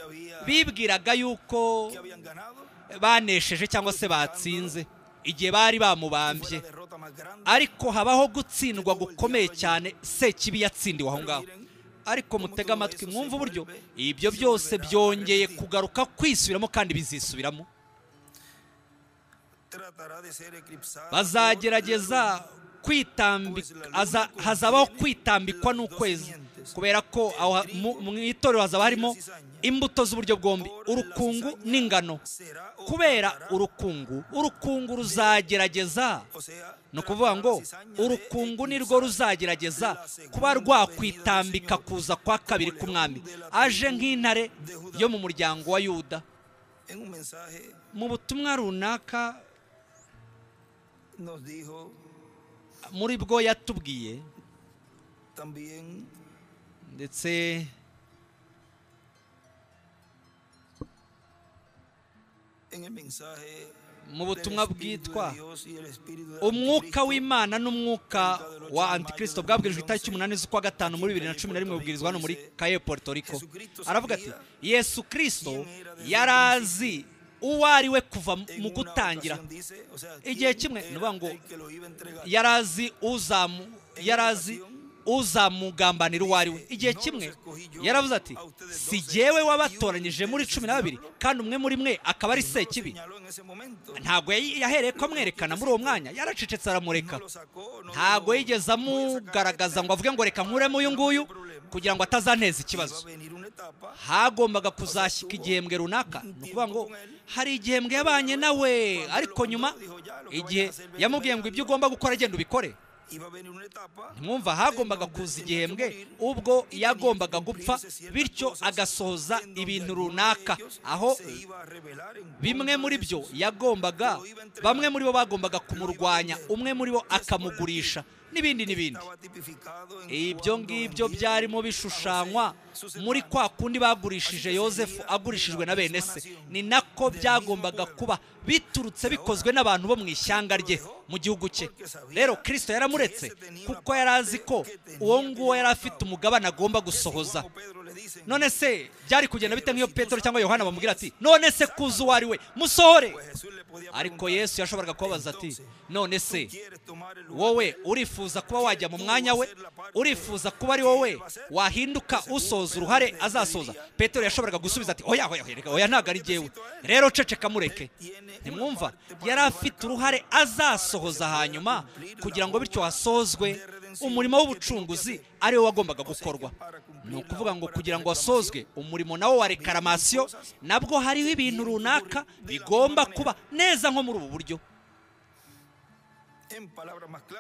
bibwiraga yuko banesheje cyangwa se batsinze igihe bari bamubambye ariko habaho gutsindwa gukomeye cyane sekibi yatsindiwe aho ngaho ariko mutega amatwi mwumva uburyo ibyo byose byongeye kugaruka kwisubiramo kandi bizisubiramo bazagerageza kwitambika aza- hazabaho kwitambikwa n'ukwezi kubera ko aho ha- mu- mu itorero hazaba harimo imbuto z'uburyo bwombi urukungu n'ingano kubera urukungu urukungu ruzagerageza ni ukuvuga ngo urukungu nirwo ruzagerageza kuba rwakwitambika kuza kwa kabiri k'umwami aje nk'intare yo mu muryango wa yuda mu butumwa runaka muri bwo yatubwiye ndetse mu butumwa bwitwa umwuka w'imana n'umwuka wa antikristo bwabwirijwe itariki umunani z'ukwa gatanu muri bibiri na cumi na rimwe bubwirizwa hano muri kaye puerto rico aravuga ati yesu kirisito yari azi uwo ari we kuva mu gutangira igihe kimwe ni ukuvuga ngo yari azi uzamu yari azi uzamugambanira uwo ari we igihe kimwe yaravuze ati si jyewe wabatoranyije muri cumi na babiri kandi umwe muri mwe akaba ari sekibi ntabwo yayi- yahereye ko amwerekana muri uwo mwanya yaracecetse aramureka ntabwo yigeze amugaragaza ngo avuge ngo reka nkuremo uyu nguyu kugira ngo atazanteza ikibazo hagombaga kuzashyika igihembwe runaka ni ukuvuga ngo hari igihembwe yabanye nawe ariko nyuma igihe yamubwiye ngo ibyo ugomba gukora genda ubikore mwumva hagombaga kuza igihembwe ubwo yagombaga gupfa bityo agasohoza ibintu runaka aho bimwe muri byo yagombaga bamwe muri bo bagombaga kumurwanya umwe muri bo akamugurisha n'ibindi n'ibindi ibyo ngibyo byarimo bishushanywa muri kwa kundi bagurishije yosefu agurishijwe na bene se ni nako byagombaga kuba biturutse bikozwe n'abantu bo mu ishyanga rye mu gihugu cye rero kirisito yaramuretse kuko yari azi ko uwo nguwo yari afite umugabane agomba gusohoza none se byari kugenda bite nk'iyo petero cyangwa yohana bamubwira ati none se kuza uwo ari we musohore ariko yesu yashoboraga kubabaza ati none se wowe urifuza kuba wajya mu mwanya we urifuza kuba ari wowe wahinduka usoza uruhare azasoza petero yashoboraga gusubiza ati oya oya oya reka, oya ntabwo ari jyewe rero ceceka mureke ntimwumva yari afite uruhare azasohoza hanyuma kugira ngo bityo hasohozwe umurimo w'ubucunguzi ariwo wagombaga gukorwa ni ukuvuga ngo kugira ngo wasozwe umurimo nawo wa rekaramasiyo nabwo hariho ibintu runaka bigomba kuba neza nko muri ubu buryo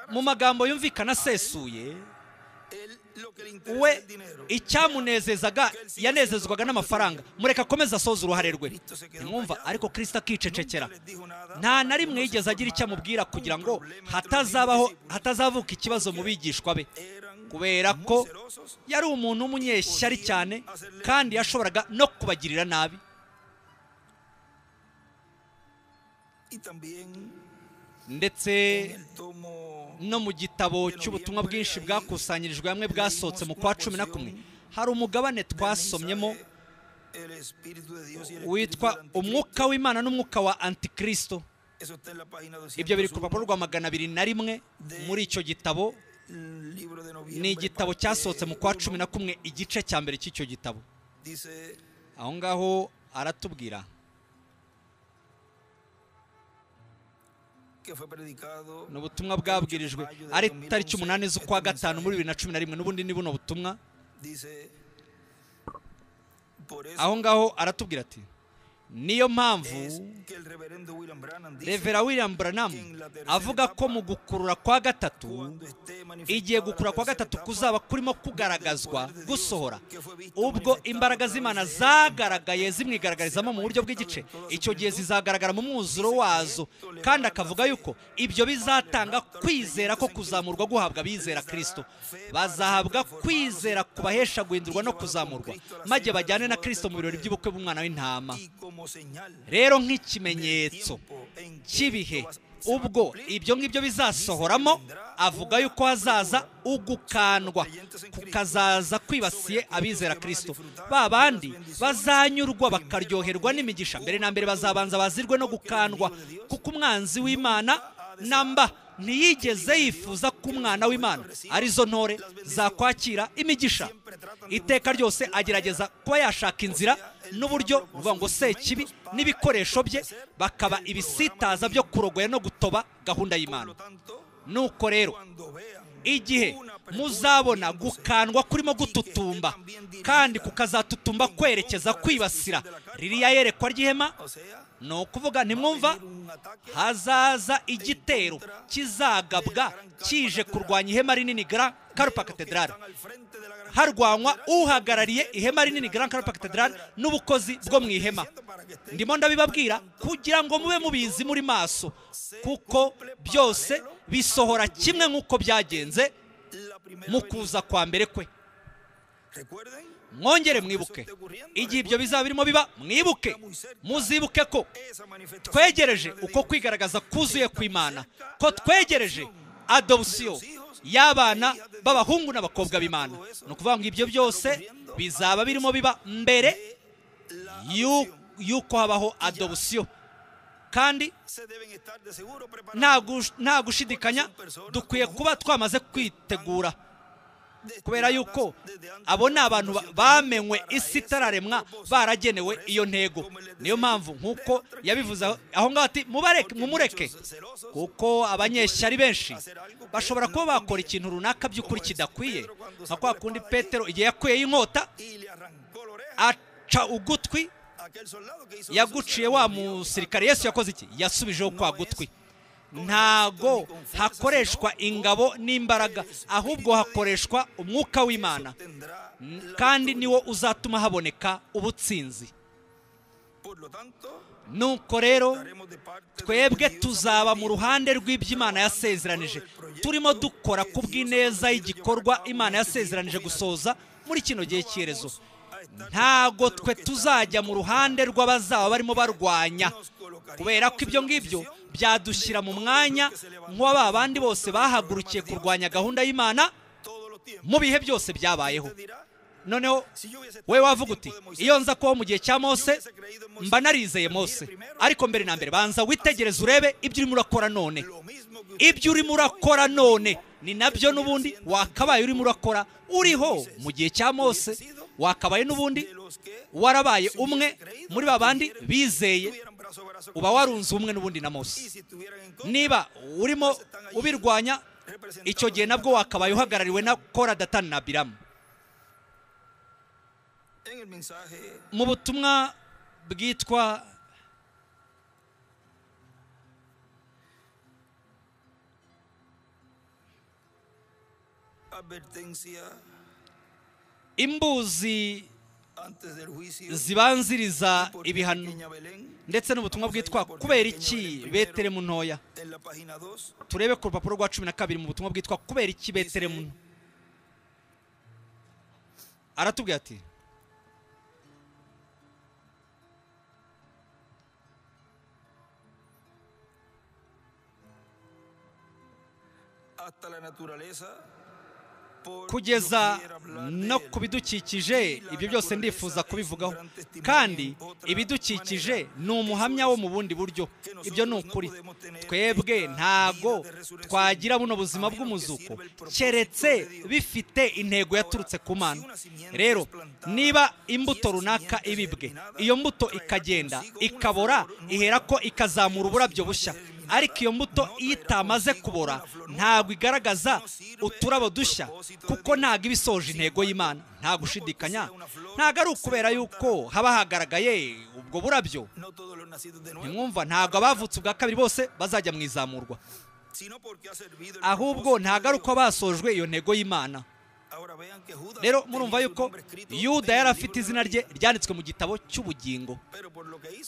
mu magambo yumvikana asesuye we we icyamunezezaga yanezezwaga n'amafaranga mureka akomeze asoza uruhare rwe ntimwumva ariko kirisita akicecekera nta na rimwe yigeze agira icyo amubwira kugira ngo hatazabaho hatazavuka ikibazo mu bigishwa be kubera ko yari umuntu w'umunyeshyari cyane kandi yashoboraga no kubagirira nabi ndetse no mu gitabo cy'ubutumwa bwinshi bwakusanyirijwe hamwe bwasohotse mu kwa cumi na kumwe hari umugabane twasomyemo witwa umwuka w'imana n'umwuka wa antikristo ibyo biri ku rupapuro rwa magana abiri na rimwe muri icyo gitabo ni igitabo cyasohotse mu kwa cumi na kumwe igice cya mbere cy'icyo gitabo aho ngaho aratubwira ni ubutumwa bwabwirijwe ari tariki umunani z'ukwa gatanu muri bibiri na cumi na rimwe n'ubundi ni buno butumwa aho ngaho aratubwira ati niyo mpamvu revera william branham avuga ko mu gukurura kwa gatatu igihe gukurura kwa gatatu kuzaba kurimo kugaragazwa gusohora ubwo imbaraga z'imana zagaragaye zimwigaragarizamo mu buryo bw'igice icyo gihe zizagaragara mu mwuzuro wazo kandi akavuga yuko ibyo bizatanga kwizera ko kuzamurwa guhabwa abizera kirisito bazahabwa kwizera kubahesha guhindurwa no kuzamurwa maze bajyane na kirisito mu birori by'ubukwe bw'umwana w'intama rero nk'ikimenyetso cy'ibihe ubwo ibyo ngibyo bizasohoramo avuga yuko hazaza ugukandwa kukazaza kwibasiye abizera kirisito ba bandi bazanyurwa bakaryoherwa n'imigisha mbere na mbere bazabanza bazirwe no gukandwa kuko umwanzi w'imana namba ntiyigeze yifuza ko umwana w'imana arizo ntore zakwakira imigisha iteka ryose agerageza kuba yashaka inzira n'uburyo ruvuga ngo sekibi n'ibikoresho bye bakaba ibisitaza byo kurogoya no gutoba gahunda y'imana nuko rero igihe muzabona gukandwa kurimo gututumba kandi kukazatutumba kwerekeza kwibasira ririya yerekwa ry'ihema ni ukuvuga ntimwumva hazaza igitero kizagabwa kije kurwanya ihema rinini gara karupa katedrali harwanywa uhagarariye ihema rinini Grand Carpa Cathedral n'ubukozi bwo mu ihema ndimo ndabibabwira kugira ngo mube mubizi muri maso kuko byose bisohora kimwe nk'uko byagenze mu kuza kwa mbere kwe mwongere mwibuke igihe ibyo bizaba birimo biba mwibuke muzibuke ko twegereje uko kwigaragaza kuzuye kw'imana ko twegereje adopsiyo y'abana b'abahungu n'abakobwa b'imana ni ukuvuga ngo ibyo byose bizaba birimo biba mbere y'uko habaho adopsiyo kandi nta gushidikanya dukwiye kuba twamaze kwitegura kubera yuko abo ni abantu bamenywe isi itararemwa baragenewe iyo ntego niyo mpamvu nk'uko yabivuze aho ngaho ati mumureke kuko abanyeshya ari benshi bashobora kuba bakora ikintu runaka by'ukuri kidakwiye nka kwa kundi petero igihe yakuyeho inkota aca ugutwi yaguciye wa musirikare yesu yakoze iki yasubijeho kwa gutwi ntago hakoreshwa ingabo n'imbaraga ahubwo hakoreshwa umwuka w'imana kandi niwo uzatuma haboneka ubutsinzi nuko rero twebwe tuzaba mu ruhande rw'iby'imana yasezeranije turimo dukora ku bw'ineza y'igikorwa imana yasezeranije gusoza muri kino gihe cy'iherezo ntago twe tuzajya mu ruhande rw'abazaba barimo barwanya kubera ko ibyo ngibyo byadushyira mu mwanya nk'uwa bandi bose bahagurukiye kurwanya gahunda y'imana mu bihe byose byabayeho noneho we wavuga uti iyo nza kubaho mu gihe cya mose mba narizeye mose ariko mbere na mbere banza witegereze urebe ibyo urimo urakora none ibyo urimo urakora none ni nabyo n'ubundi wakabaye urimo urakora uriho mu gihe cya mose wakabaye n'ubundi warabaye umwe muri ba bandi bizeye uba warunze ubumwe n'ubundi na mose niba urimo ubirwanya icyo gihe nabwo wakabaye uhagarariwe na kora datani na biramu mu butumwa bwitwa imbuzi zibanziriza ibihano ndetse n'ubutumwa bwitwa kubera iki beteremu ntoya turebe ku rupapuro rwa cumi na kabiri mu butumwa bwitwa kubera iki beteremu aratubwira ati kugeza no ku bidukikije ibyo byose ndifuza kubivugaho kandi ibidukikije ni umuhamya wo mu bundi buryo ibyo ni ukuri twebwe ntago twagira buno buzima bw'umuzuko keretse bifite intego yaturutse ku mana rero niba imbuto runaka ibibwe iyo mbuto ikagenda ikabora ihera ko ikazamura uburabyo bushya ariko iyo mbuto iyo itamaze kubora ntabwo igaragaza uturabo dushya kuko ntabwo iba isoje intego y'imana nta gushidikanya ntabwo ari ukubera yuko haba hagaragaye ubwo burabyo ntimwumva ntabwo abavutse ubwa kabiri bose bazajya mu izamurwa ahubwo ntabwo ari uko basojwe iyo ntego y'imana rero murumva yuko yuda yari afite izina rye ryanditswe mu gitabo cy'ubugingo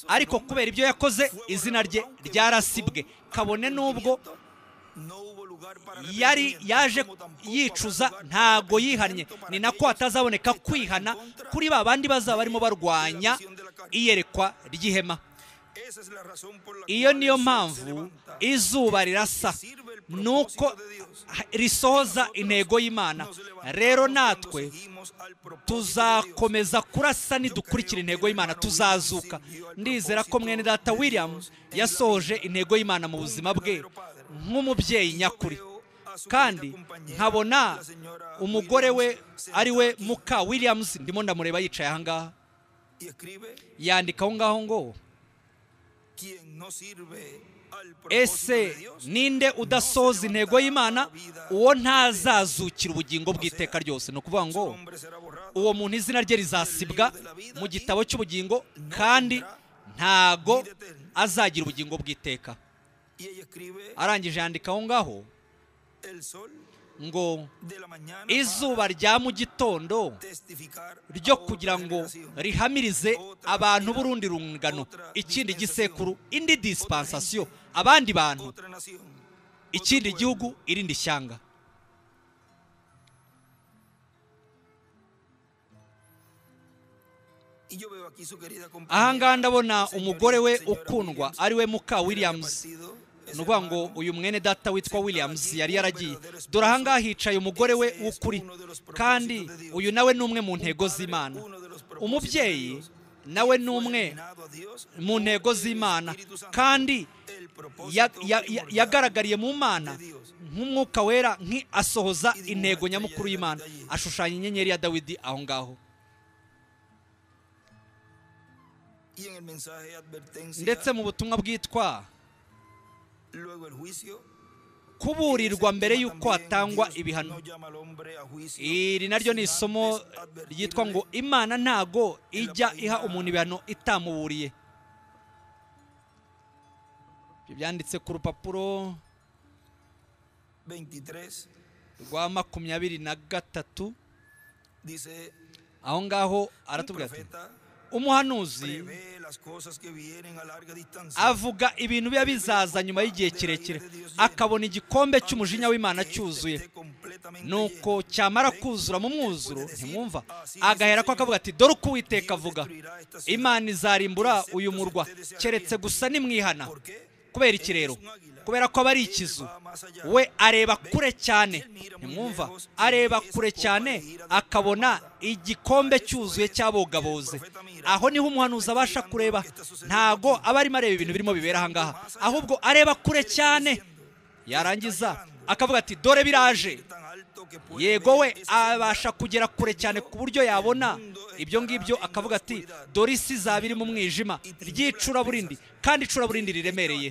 ariko kubera ibyo yakoze izina rye ryarasibwe kabone n'ubwo yari yaje yicuza ntago yihannye ni nako hatazaboneka kwihana kuri ba bandi bazaba barimo barwanya iyerekwa ry'ihema iyo niyo mpamvu izuba rirasa nuko risohoza intego y'imana rero natwe tuzakomeza kurasa nidukurikira intego y'imana tuzazuka ndizera ko mwene data william yasohoje intego y'imana mu buzima bwe nk'umubyeyi nyakuri kandi nkabona umugore we ari we muka williams ndimo ndamureba yicaye ahangaha yandika aho ngaho ngo ese ninde udasoza intego y'imana uwo ntazazukira ubugingo bw'iteka ryose ni ukuvuga ngo uwo muntu izina rye rizasibwa mu gitabo cy'ubugingo kandi ntago azagira ubugingo bw'iteka arangije yandika aho ngaho ngo izuba rya mu gitondo ryo kugira ngo rihamirize abantu b'urundi rungano ikindi gisekuru indi disipansasiyo abandi bantu ikindi gihugu irindi shyanga ahangaha ndabona umugore we ukundwa ari we muka williams ni ukuvuga ngo uyu mwene data witwa williams yari yaragiye dore ahangaha hicaye umugore we w'ukuri kandi uyu nawe ni umwe mu ntego z'imana umubyeyi nawe ni umwe mu ntego z'imana kandi yagaragariye mu mana nk'umwuka wera asohoza intego nyamukuru y'imana ashushanya inyenyeri ya dawidi aho ngaho ndetse mu butumwa bwitwa kuburirwa mbere y'uko hatangwa ibihano iri naryo ni isomo ryitwa ngo imana ntago ijya iha umuntu ibihano itamuburiye byanditse ku rupapuro rwa makumyabiri na gatatu aho ngaho aratubwira ati umuhanuzi avuga ibintu biba bizaza nyuma y'igihe kirekire akabona igikombe cy'umujinya w'imana cyuzuye nuko cyamara kuzura mu mwuzuro ntimwumva agahera ko akavuga ati dore uko uwiteka avuga imana izarimbura uyu murwa keretse gusa nimwihana kubera iki rero kubera ko aba ari ikizu we areba kure cyane ntimwumva areba kure cyane akabona igikombe cyuzuye cy'abogaboze aho niho umuhanuzi abasha kureba ntago aba arimo areba ibintu birimo bibera ahangaha ahubwo areba kure cyane yarangiza akavuga ati dore biraje yego we abasha kugera kure cyane ku buryo yabona ibyo ngibyo akavuga ati dore isi izaba iri mu mwijima ry'icuraburindi kandi icuraburindi riremereye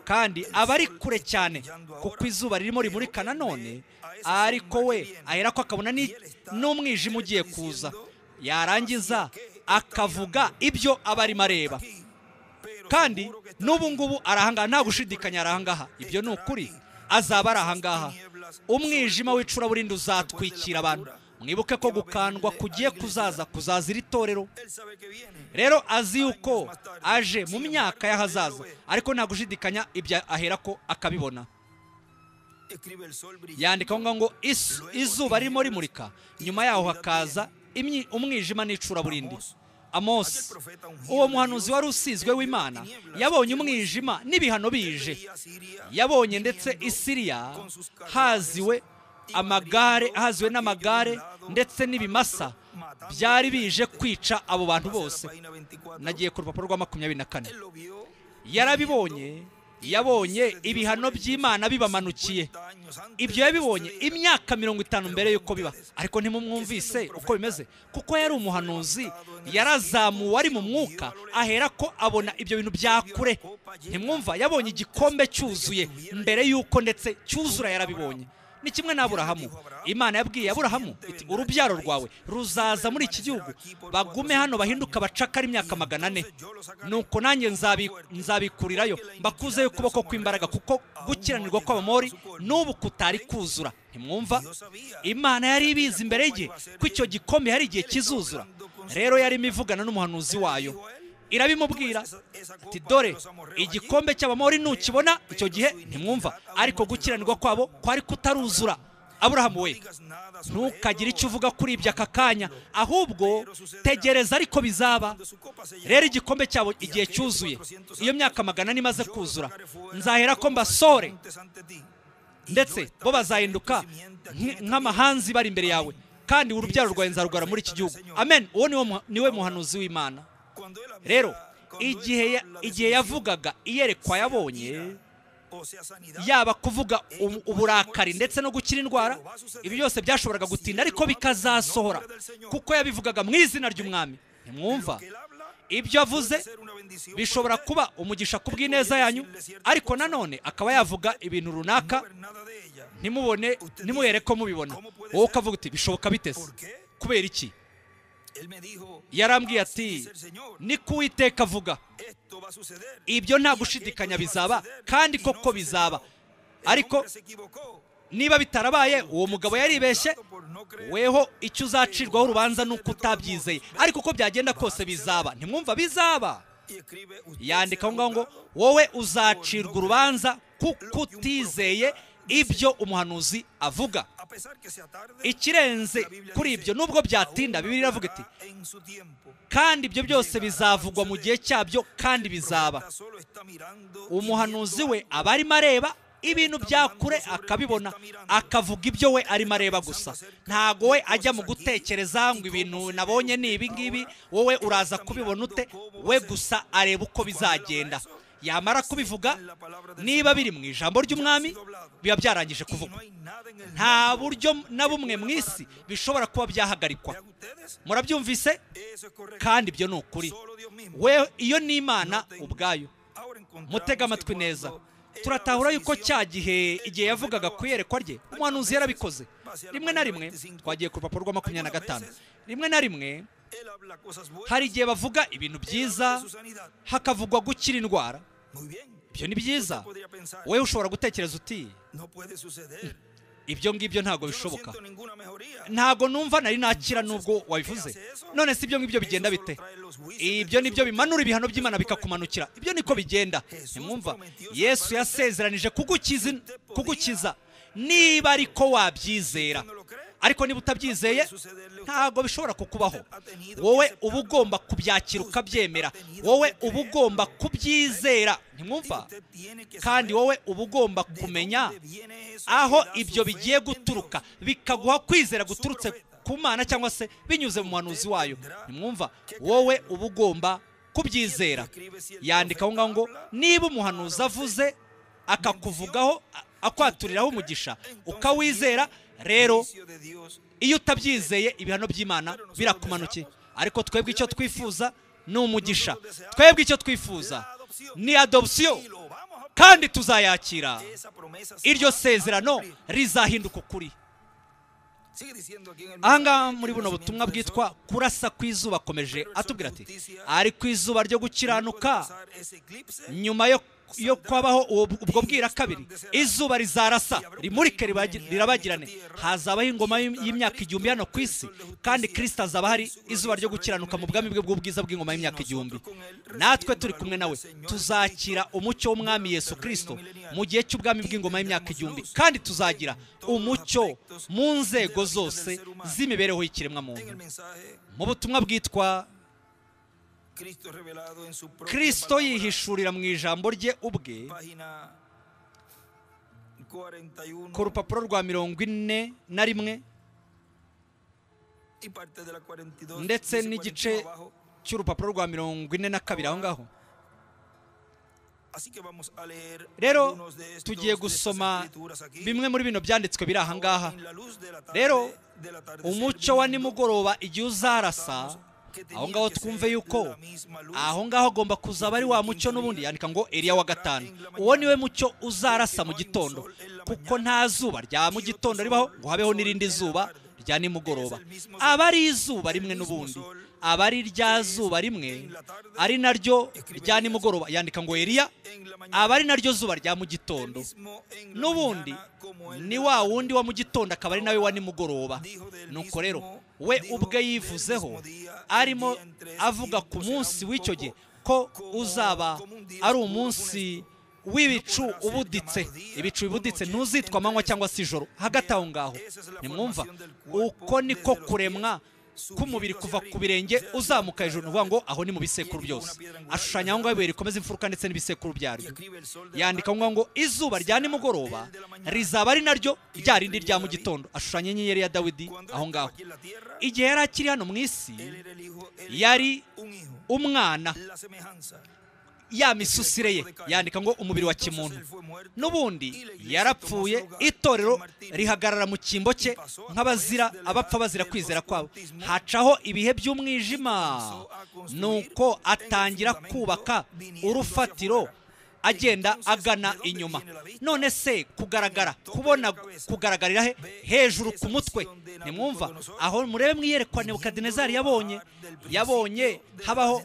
kandi aba ari kure cyane kuko izuba ririmo rimurika nanone ariko we ahera ko akabona n'umwijima ugiye kuza yarangiza akavuga ibyo aba arimo areba kandi n'ubu ngubu arahangaha nta gushidikanya arahangaha ibyo ni ukuri azaba ari ahangaha umwijima w'icuraburindi uzatwikira abantu mwibuke ko gukandwa kugiye kuzaza kuzaza iri torero rero azi yuko aje mu myaka y'ahazaza ariko nta gushidikanya ibyo ahera ko akabibona yandika aho ngaho ngo izuba ririmo rimurika nyuma yaho hakaza umwijima n'icuraburindi amosi uwo muhanuzi wari usizwe w'imana yabonye umwijima n'ibihano bije yabonye ndetse isiriya haziwe amagare ahaziwe n'amagare ndetse n'ibimasa byari bije kwica abo bantu bose nagiye ku rupapuro rwa makumyabiri na kane yarabibonye yabonye ibihano by'imana bibamanukiye ibyo yabibonye imyaka mirongo itanu mbere y'uko biba ariko ntimumwumvise uko bimeze kuko yari umuhanuzi yarazamuwe ari mu mwuka ahera ko abona ibyo bintu bya kure ntimwumva yabonye igikombe cyuzuye mbere y'uko ndetse cyuzura yarabibonye ni kimwe n'aburahamu imana yabwiye aburahamu iti urubyaro rwawe ruzaza muri iki gihugu bagume hano bahinduka abacakara imyaka magana ane nuko nanjye nzabi- nzabikurirayo mbakuzeyo ukuboko kw'imbaraga kuko gukiranirwa kw'abamori n'ubu kutari kuzura ntimwumva imana yari ibizi imbere ye ko icyo gikombe hari igihe kizuzura rero yarimo ivugana n'umuhanuzi wayo irabimubwira ati dore igikombe cy'abamori nukibona icyo gihe ntimwumva ariko gukiranirwa kwabo kwari kutaruzura aburahamu we ntukagire icyo uvuga kuri ibyo aka kanya ahubwo tegereza ariko bizaba rero igikombe cyabo igihe cyuzuye iyo myaka magana ane imaze kuzura nzahera ko mbasore ndetse bo bazahinduka nk- nk'amahanzi bari imbere yawe kandi urubyaro rwawe nzarugara muri iki gihugu amen uwo ni wo muha- ni we muhanuzi w'imana rero rero igihe ya- igihe yavugaga iyerekwa yabonye yabonye ya yaba kuvuga ubu- uburakari ndetse no gukira indwara ibi byose byashoboraga gutinda ariko bikazasohora kuko yabivugaga mu izina ry'umwami ntimwumva ibyo avuze bishobora kuba umugisha ku bw'ineza yanyu ariko nanone akaba yavuga ibintu runaka ntimubone ntimubere ko mubibona wowe ukavuga uti bishoboka bite se kubera iki yarambwiye ati ni ku Uwiteka avuga ibyo nta gushidikanya bizaba kandi koko bizaba ariko niba bitarabaye uwo mugabo yaribeshye weho icyo uzacirwaho urubanza ni uko utabyizeye ariko uko byagenda kose bizaba ntimwumva bizaba yandika aho ngaho ngo wowe uzacirwa urubanza kuko utizeye ibyo umuhanuzi avuga ikirenze kuri ibyo nubwo byatinda bibiri iravuga iti kandi ibyo byose bizavugwa mu gihe cyabyo kandi bizaba cyaba umuhanuzi we aba arimo areba ibintu bya kure akabibona akavuga ibyo we arimo areba gusa ntago we ajya mu gutekereza ngo ibintu nabonye ni ibi ngibi wowe uraza kubibona ute we gusa areba uko bizagenda yamara kubivuga niba biri mu ijambo ry'umwami biba byarangije kuvugwa nta buryo na bumwe mu isi bishobora kuba byahagarikwa murabyumvise kandi ibyo ni ukuri we iyo ni imana ubwayo mutega amatwi neza turatahura yuko cya gihe igihe yavugaga ku iyerekwa rye umuhanuzi yarabikoze rimwe na rimwe twagiye ku rupapuro rwa makumyabiri na gatanu rimwe na rimwe hari igihe bavuga ibintu byiza hakavugwa gukira indwara ibyo ni byiza we wowe ushobora gutekereza uti ibyo ngibyo ntabwo bishoboka ntabwo numva nari nakira nubwo wabivuze none si ibyo ngibyo bigenda bite ibyo nibyo bimanura ibihano by'imana bikakumanukira ibyo niko bigenda ntimwumva yesu yasezeranije kugukiza kugukiza niba ariko wabyizera ariko niba utabyizeye ntabwo bishobora kukubaho wowe uba ugomba kubyakira ukabyemera wowe uba ugomba kubyizera ntimwumva kandi wowe uba ugomba kumenya aho ibyo bigiye guturuka bikaguha kwizera guturutse ku mana cyangwa se binyuze mu muhanuzi wayo nimwumva wowe uba ugomba kubyizera yandika aho ngaho ngo niba umuhanuzi avuze akakuvugaho a- akwaturiraho umugisha ukawizera rero iyo utabyizeye ibihano by'imana birakumanukiye ariko twebwe icyo twifuza ni umugisha twebwe icyo twifuza ni adopsiyo kandi tuzayakira iryo sezerano rizahinduka ukuri ahangaha muri buno butumwa bwitwa kurasa ku izuba akomeje atubwira ati ari ku izuba ryo gukiranuka nyuma yo yo kwabaho uwo- ubwo bwira kabiri izuba rizarasa rimurike ribagi- rirabagirane hazabaho ingoma y'im- y'imyaka igihumbi hano ku isi kandi kirisita azaba hari izuba ryo gukiranuka mu bwami bwe bw'ubwiza bw'ingoma y'imyaka igihumbi natwe turi kumwe nawe tuzakira umucyo w'umwami yesu kirisito mu gihe cy'ubwami bw'ingoma y'imyaka igihumbi kandi tuzagira umucyo mu nzego zose z'imibereho y'ikiremwamuntu mu butumwa bwitwa kristo kirisito yihishe yihishurira mu ijambo rye ubwe ku ku rupapuro rwa mirongo ine na rimwe ndetse n'igice cy'urupapuro rwa mirongo ine na kabiri aho ngaho rero tugiye gusoma bimwe muri bino byanditswe biri aha ngaha rero umucyo wa nimugoroba igihe uzarasa aho ngaho twumve yuko aho ngaho agomba kuzaba ari wa mucyo n'ubundi yandika ngo eriya wa gatanu uwo niwe mucyo uzarasa mu gitondo kuko nta zuba rya mu gitondo ribaho ngo habeho n'irindi zuba rya nimugoroba aba ari izuba rimwe n'ubundi aba ari rya zuba rimwe ari naryo rya nimugoroba yandika ngo eriya aba ari naryo zuba rya mu gitondo n'ubundi ni wa wundi wa mu gitondo akaba ari nawe wa nimugoroba nuko rero we ubwe yivuzeho arimo avuga ku munsi w'icyo gihe ko uzaba ari umunsi w'ibicu ubuditse ibicu bibuditse ntuzitwa amanywa cyangwa se ijoro hagati aho ngaho nimwumva uko niko kuremwa k'umubiri kuva ku birenge uzamuka hejuru ni ukuvuga ngo aho ni mu bisekuru byose ashushanya aho ngaho ibuye rikomeza imfuruka ndetse n'ibisekuru byaryo yandika ngo izuba rya nimugoroba rizaba ari naryo rya rindi rya mu gitondo ashushanya inyenyeri ya dawidi aho ngaho igihe yari akiri hano mu isi yari umwana ya misusire ye yandika ngo umubiri wa kimuntu n'ubundi yarapfuye itorero rihagarara mu cyimbo cye nk'abazira abapfa bazira kwizera kwabo hacaho ibihe by'umwijima nuko atangira kubaka urufatiro agenda agana inyuma none se kugaragara kubona kugaragarira he hejuru ku mutwe nimwumva aho murebe mwiyerekwa nebukadinezari yabonye yabonye habaho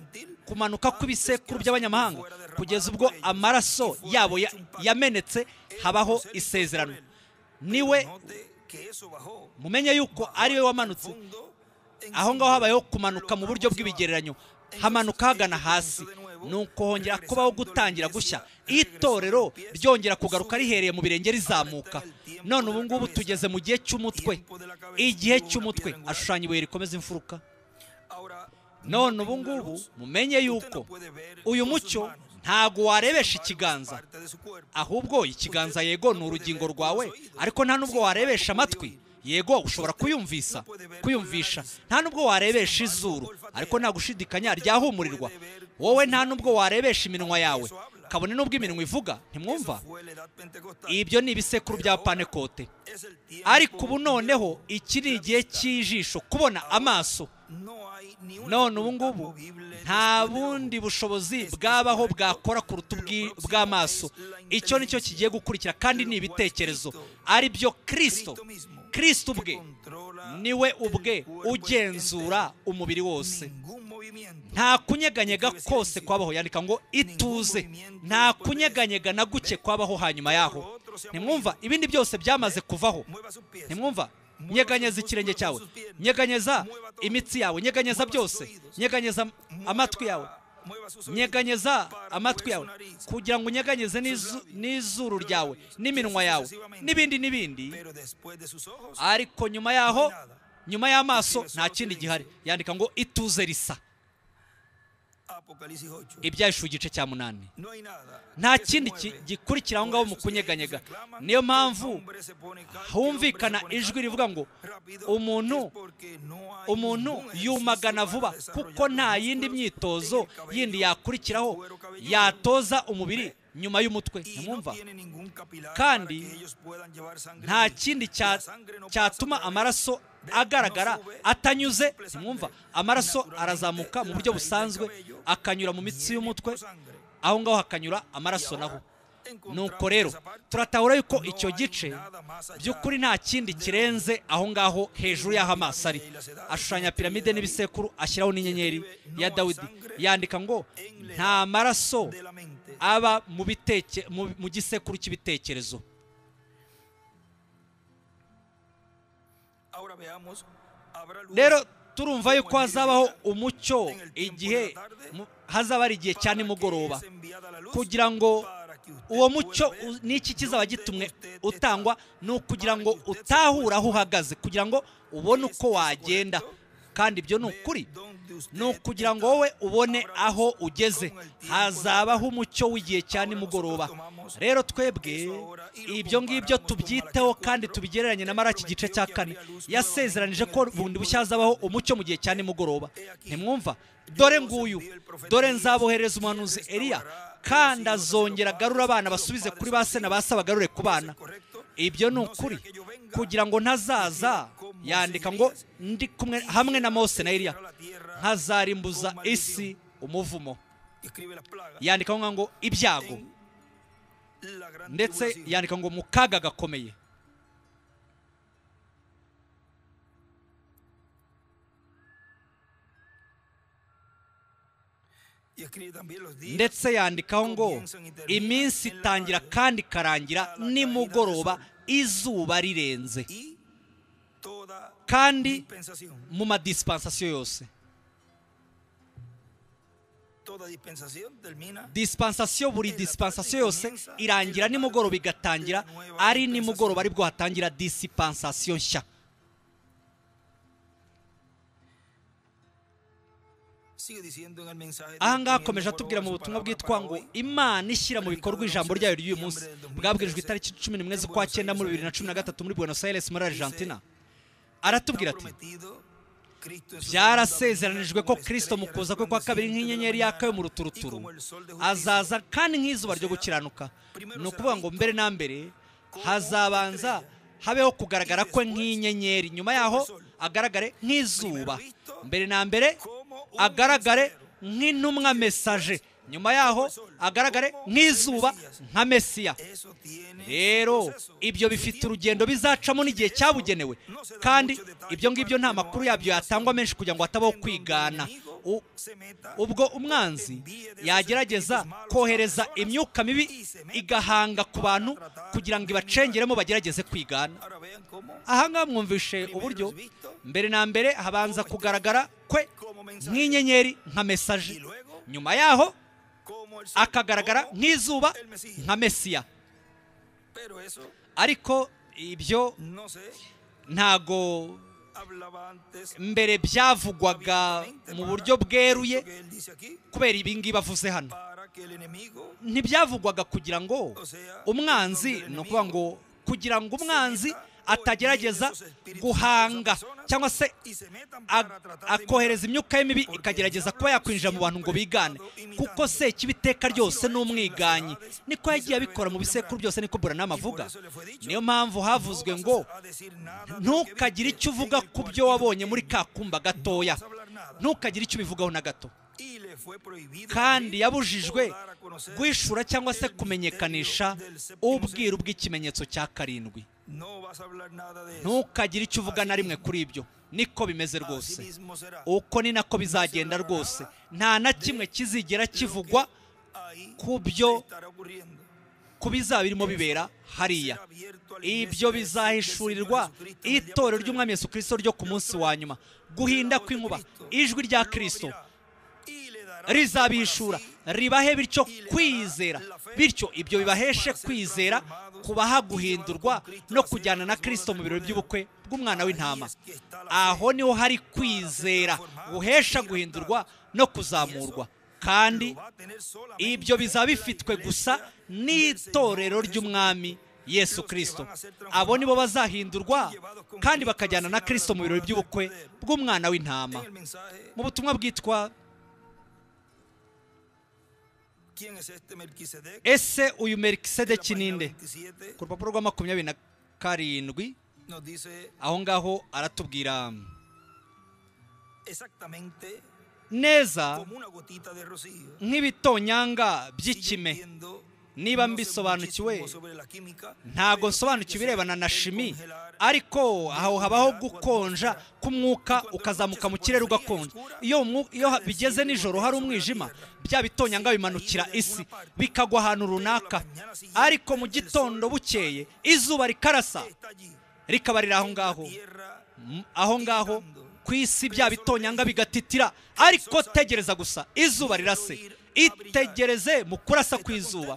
kumanuka kw'ibisekuru by'abanyamahanga kugeza ubwo amaraso yabo yamenetse habaho isezerano niwe mumenye yuko ariwe wamanutse aho ngaho habayeho kumanuka mu buryo bw'ibigereranyo hamanuka hagana hasi nuko hongera kubaho gutangira gushya itorero ryongera kugaruka rihereye mu birenge rizamuka none ubu ngubu tugeze mu gihe cy'umutwe igihe cy'umutwe ashushanya ibuye rikomeza imfuruka none ubu ngubu mumenye yuko uyu mucyo ntago warebesha ikiganza ahubwo ikiganza yego ni urugingo rwawe ariko nta nubwo warebesha amatwi yego ushobora kuyumvisa kuyumvisha nta nubwo warebesha izuru ariko nta gushidikanya ryahumurirwa wowe nta nubwo warebesha iminwa yawe kabone n'ubwo iminwa ivuga ntimwumva ibyo ni ibisekuru bya panekote ariko ubu noneho iki ni igihe cy'ijisho kubona amaso none ubu ngubu nta bundi bushobozi bwabaho bwakora kuruta bw'amaso icyo ni cyo kigiye gukurikira kandi ni ibitekerezo ari byo kirisito kirisito ubwe niwe ubwe ugenzura umubiri wose nta kunyeganyega kose kwabaho yandika ngo ituze nta kunyeganyega na guke kwabaho hanyuma yaho nimwumva ibindi byose byamaze kuvaho nimwumva nyeganyeza ikirenge cyawe nyeganyeza imitsi yawe nyeganyeza byose nyeganyeza amatwi yawe nyeganyeza amatwi yawe kugira ngo unyeganyeze n'izuru ryawe n'iminwa yawe n'ibindi n'ibindi ariko nyuma yaho nyuma y'amaso nta kindi gihari yandika ngo ituze risa ibyahishura igice cya munani nta kindi gikurikira aho ngaho mu kunyeganyega niyo mpamvu humvikana ijwi rivuga ngo umuntu umuntu yumagana vuba kuko nta yindi myitozo yindi yakurikiraho yatoza umubiri nyuma y'umutwe ntimwumva kandi nta kindi cyatuma amaraso agaragara atanyuze ntimwumva amaraso arazamuka mu buryo busanzwe akanyura mu mitsi y'umutwe aho ngaho hakanyura amaraso naho nuko rero turatahura yuko icyo gice by'ukuri nta kindi kirenze aho ngaho hejuru y'aho amaso ari ashushanya piramide n'ibisekuru ashyiraho n'inyenyeri ya dawidi yandika ngo nta maraso aba mu gisekuru cy'ibitekerezo rero turumva yuko hazabaho umucyo igihe hazaba ari igihe cya nimugoroba kugira ngo uwo mucyo n'iki kizaba gitumwe utangwa ni ukugira ngo utahura aho uhagaze kugira ngo ubone uko wagenda kandi ibyo ni ukuri ni ukugira ngo wowe ubone aho ugeze hazabaho umucyo w'igihe cya nimugoroba rero twebwe ibyo ngibyo tubyiteho kandi tubigereranye na maraki igice cya kane yasezeranije ko bundi bushya hazabaho umucyo mu gihe cya nimugoroba ntimwumva dore nguyu dore nzaboherereza umuhanuzi Eliya kandi azongera agarura abana basubize kuri ba se na ba se bagarure ku bana ibyo ni ukuri kugira ngo ntazaza yandika ngo ndi kumwe hamwe na mose na Eliya nkazarimbuza isi umuvumo yandika ngo ngo ibyago ndetse yandika ngo mu kaga gakomeye ndetse yandikaho ngo iminsi itangira kandi ikarangira nimugoroba izuba rirenze kandi mu madisipansasiyo yose disipansasiyo buri disipansasiyo yose irangira nimugoroba igatangira ari nimugoroba aribwo hatangira disipansasiyo nshya ahangaha akomeje atubwira mu butumwa bwitwa ngo imana ishyira mu bikorwa ijambo ryayo ry'uyu munsi bwabwirijwe itariki cumi n'imwe z'ukwa cyenda muri bibiri na cumi na gatatu muri buenos aires muri argentina aratubwira ati byarasezeranijwe ko kirisito mu kuza kwe kwa kabiri nk'inyenyeri yaka yo mu ruturuturu azaza kandi nk'izuba ryo gukiranuka ni ukuvuga ngo mbere na mbere hazabanza habeho kugaragara kwe nk'inyenyeri nyuma yaho agaragare nk'izuba mbere na mbere agaragare nk'intumwa mesaje nyuma yaho agaragare nk'izuba nka mesiya rero ibyo bifite urugendo bizacamo n'igihe cyabugenewe kandi ibyo ngibyo nta makuru yabyo yatangwa menshi kugira ngo hatabaho kwigana ubwo umwanzi yagerageza kohereza imyuka mibi igahanga ku bantu kugira ngo ibacengeremo bagerageze kwigana ahangaha mwumvishe uburyo mbere na mbere habanza kugaragara kwe nk'inyenyeri nka mesaje nyuma yaho akagaragara nk'izuba nka mesiya ariko ibyo ntago mbere byavugwaga mu buryo bweruye kubera ibingibi bavuze hano ntibyavugwaga kugira ngo umwanzi ni ukuvuga ngo kugira ngo umwanzi atagerageza guhanga cyangwa se akohereza imyuka ye mibi ikagerageza kuba yakwinjira mu bantu ngo bigane kuko se iteka ryose ni umwiganyi niko yagiye abikora mu bisekuru byose niko buranama avuga niyo mpamvu havuzwe ngo ntukagire icyo uvuga ku byo wabonye muri ka kumba gatoya ntukagire icyo ubivugaho na gato kandi yabujijwe guhishura cyangwa se kumenyekanisha ubwiru bw'ikimenyetso cya karindwi ntukagire icyo uvuga na rimwe kuri ibyo niko bimeze rwose uko ni nako bizagenda rwose nta na kimwe kizigera kivugwa ku byo ku bizaba birimo bibera hariya ibyo bizahishurirwa itorero ry'umwami Yesu kirisito ryo ku munsi wa nyuma guhinda kw'inkuba ijwi rya kirisito rizabihishura ribahe bityo kwizera bityo ibyo bibaheshe kwizera kubaha guhindurwa no kujyana na kirisito mu birori by'ubukwe bw'umwana w'intama aho niho hari kwizera guhesha guhindurwa no kuzamurwa kandi ibyo bizaba bifitwe gusa n'itorero ry'umwami yesu kirisito abo nibo bazahindurwa kandi bakajyana na kirisito mu birori by'ubukwe bw'umwana w'intama mu butumwa bwitwa ese uyu merikisedeki ninde ku rupapuro rwa makumyabiri na karindwi aho ngaho aratubwira neza nk'ibitonyanga by'ikime niba mbisobanukiwe ntago nsobanukiwe ibirebana na shimi ariko aho habaho gukonja k'umwuka ukazamuka mu kirere ugakonja iyo bigeze nijoro hari umwijima bya bitonyanga bimanukira isi bikagwa ahantu runaka ariko mu gitondo bukeye izuba rikarasa rikaba riri aho ngaho aho ngaho ku isi bya bitonyanga bigatitira ariko tegereza gusa izuba rirase itegereze mu kurasa kw'izuba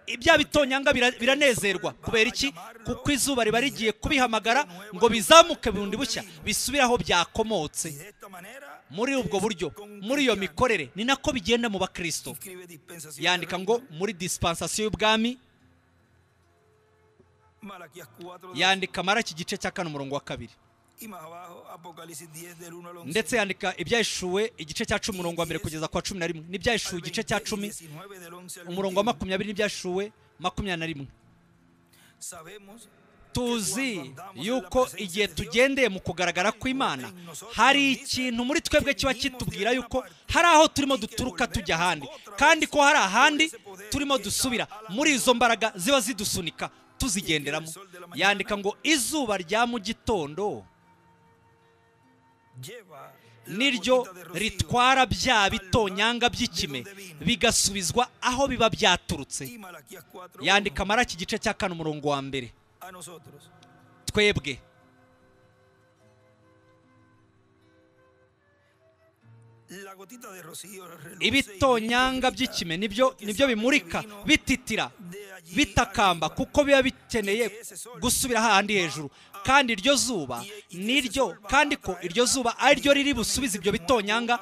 ibya bitonyanga bira- biranezerwa kubera iki kuko izuba riba rigiye kubihamagara ngo bizamuke bundi bushya bisubire aho byakomotse muri ubwo buryo muri iyo mikorere ni nako bigenda mu bakristo yandika ngo muri disipansasiyo y'ubwami yandika maraki igice cya kane umurongo wa kabiri ndetse yandika ibyayishuwe igice cya cumi umurongo wa mbere kugeza ku wa cumi na rimwe n'ibyayishuwe igice cya cumi umurongo wa makumyabiri n'ibyashuwe makumyabiri na rimwe tuzi yuko igihe tugendeye mu kugaragara kw'imana hari ikintu muri twebwe kiba kitubwira yuko hari aho turimo duturuka tujya ahandi kandi ko hari ahandi turimo dusubira muri izo mbaraga ziba zidusunika tuzigenderamo yandika ngo izuba rya mu gitondo niryo ritwara bya bitonyanga by'ikime bigasubizwa aho biba byaturutse yandika maraki igice cya kane umurongo wa mbere twebwe ibitonyanga by'ikime nibyo nibyo bimurika bititira bitakamba kuko biba bikeneye gusubira hahandi hejuru kandi iryo zuba niryo kandi ko iryo zuba ari ryo riri busubize ibyo bitonyanga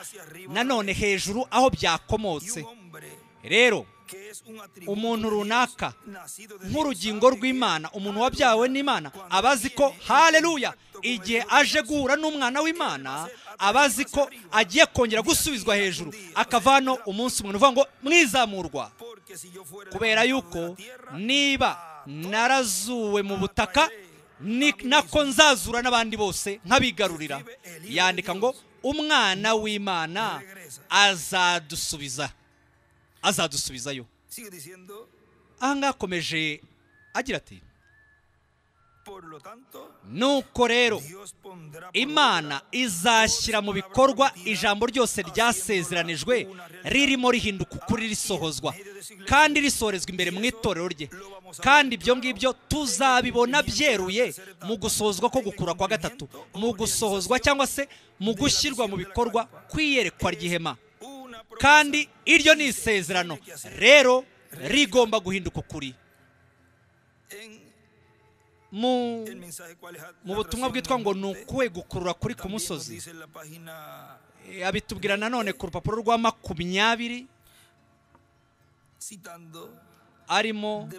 nanone hejuru aho byakomotse rero umuntu runaka nk'urugingo rw'imana umuntu wabyawe n'imana aba azi ko hareruya igihe aje guhura n'umwana w'imana aba azi ko agiye kongera gusubizwa hejuru akava hano umunsi umuntu uvuga ngo mwizamurwa kubera yuko niba narazuwe mu butaka ni nako nzazura n'abandi bose nkabigarurira yandika ngo umwana w'imana azadusubiza azadusubizayo aha ngaha akomeje agira ati nuko rero imana izashyira mu bikorwa ijambo ryose ryasezeranijwe ririmo rihinduka ukuri risohozwa kandi risorezwa imbere mu itorero rye kandi ibyo ngibyo tuzabibona byeruye mu gusohozwa ko gukura kwa gatatu mu gusohozwa cyangwa se mu gushyirwa mu bikorwa kw'iyerekwa ry'ihema kandi iryo ni isezerano rero rigomba guhinduka ukuri mu butumwa bwitwa ngo ni ukuwe gukurura kuri ku musozi abitubwira nanone ku rupapuro rwa makumyabiri arimo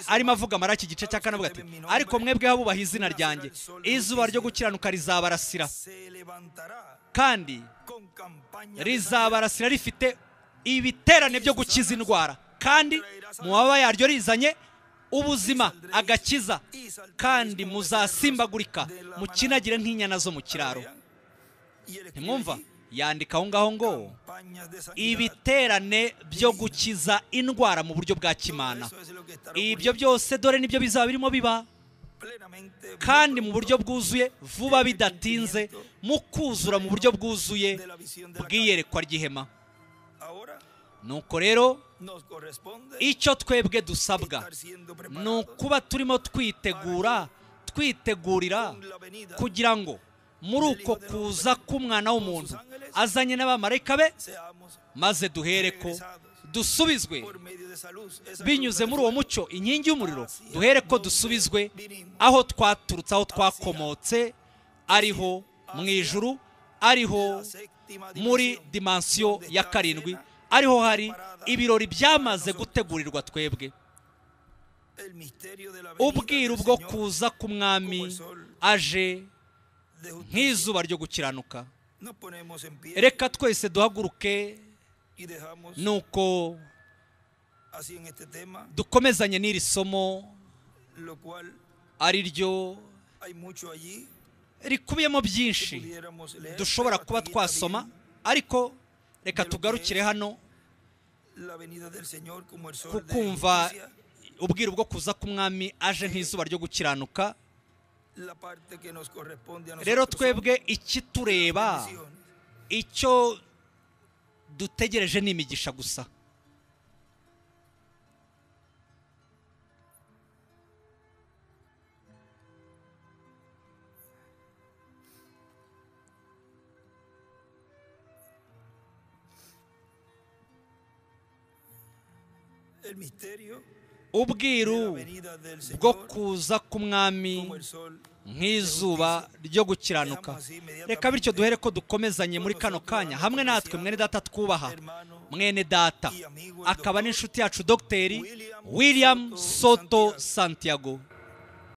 arimo avuga maraki igice cya kane avuga ati ariko mwebwe abubaha izina ryanjye izuba ryo gukiranuka rizabarasira kandi rizabarasira rifite ibiterane byo gukiza indwara kandi mu mababa yaryo rizanye ubuzima agakiza kandi muzasimbagurika mukinagire nk'inyana zo mu kiraro ntimwumva yandika aho ngaho ngo ibiterane byo gukiza indwara mu buryo bwa kimana ibyo byose dore nibyo bizaba birimo biba kandi mu buryo bwuzuye vuba bidatinze mu kuzura mu buryo bwuzuye bw'iyerekwa ry'ihema nuko rero icyo twebwe dusabwa ni ukuba turimo twitegura twitegurira kugira ngo muri uko kuza k'umwana w'umuntu azanye n'abamarayika be maze duhere ko dusubizwe binyuze muri uwo mucyo inkingi y'umuriro duhere ko dusubizwe aho twaturutse aho twakomotse ariho mu ijuru ariho muri dimansiyo ya karindwi ariho hari ibirori byamaze gutegurirwa twebwe ubwiru bwo kuza k'umwami aje nk'izuba ryo gukiranuka reka twese duhaguruke nuko dukomezanye n'iri somo ari ryo rikubiyemo byinshi dushobora kuba twasoma ariko reka tugarukire hano kukumva ubwiru bwo kuza k'umwami aje nk'izuba ryo gukiranuka rero twebwe ikitureba icyo dutegereje ni imigisha gusa ubwiru bwo kuza k'umwami nk'izuba ryo gukiranuka reka bityo duhere ko dukomezanye muri kano kanya hamwe natwe mwene data twubaha mwene data akaba n'inshuti yacu dogiteri william soto santiago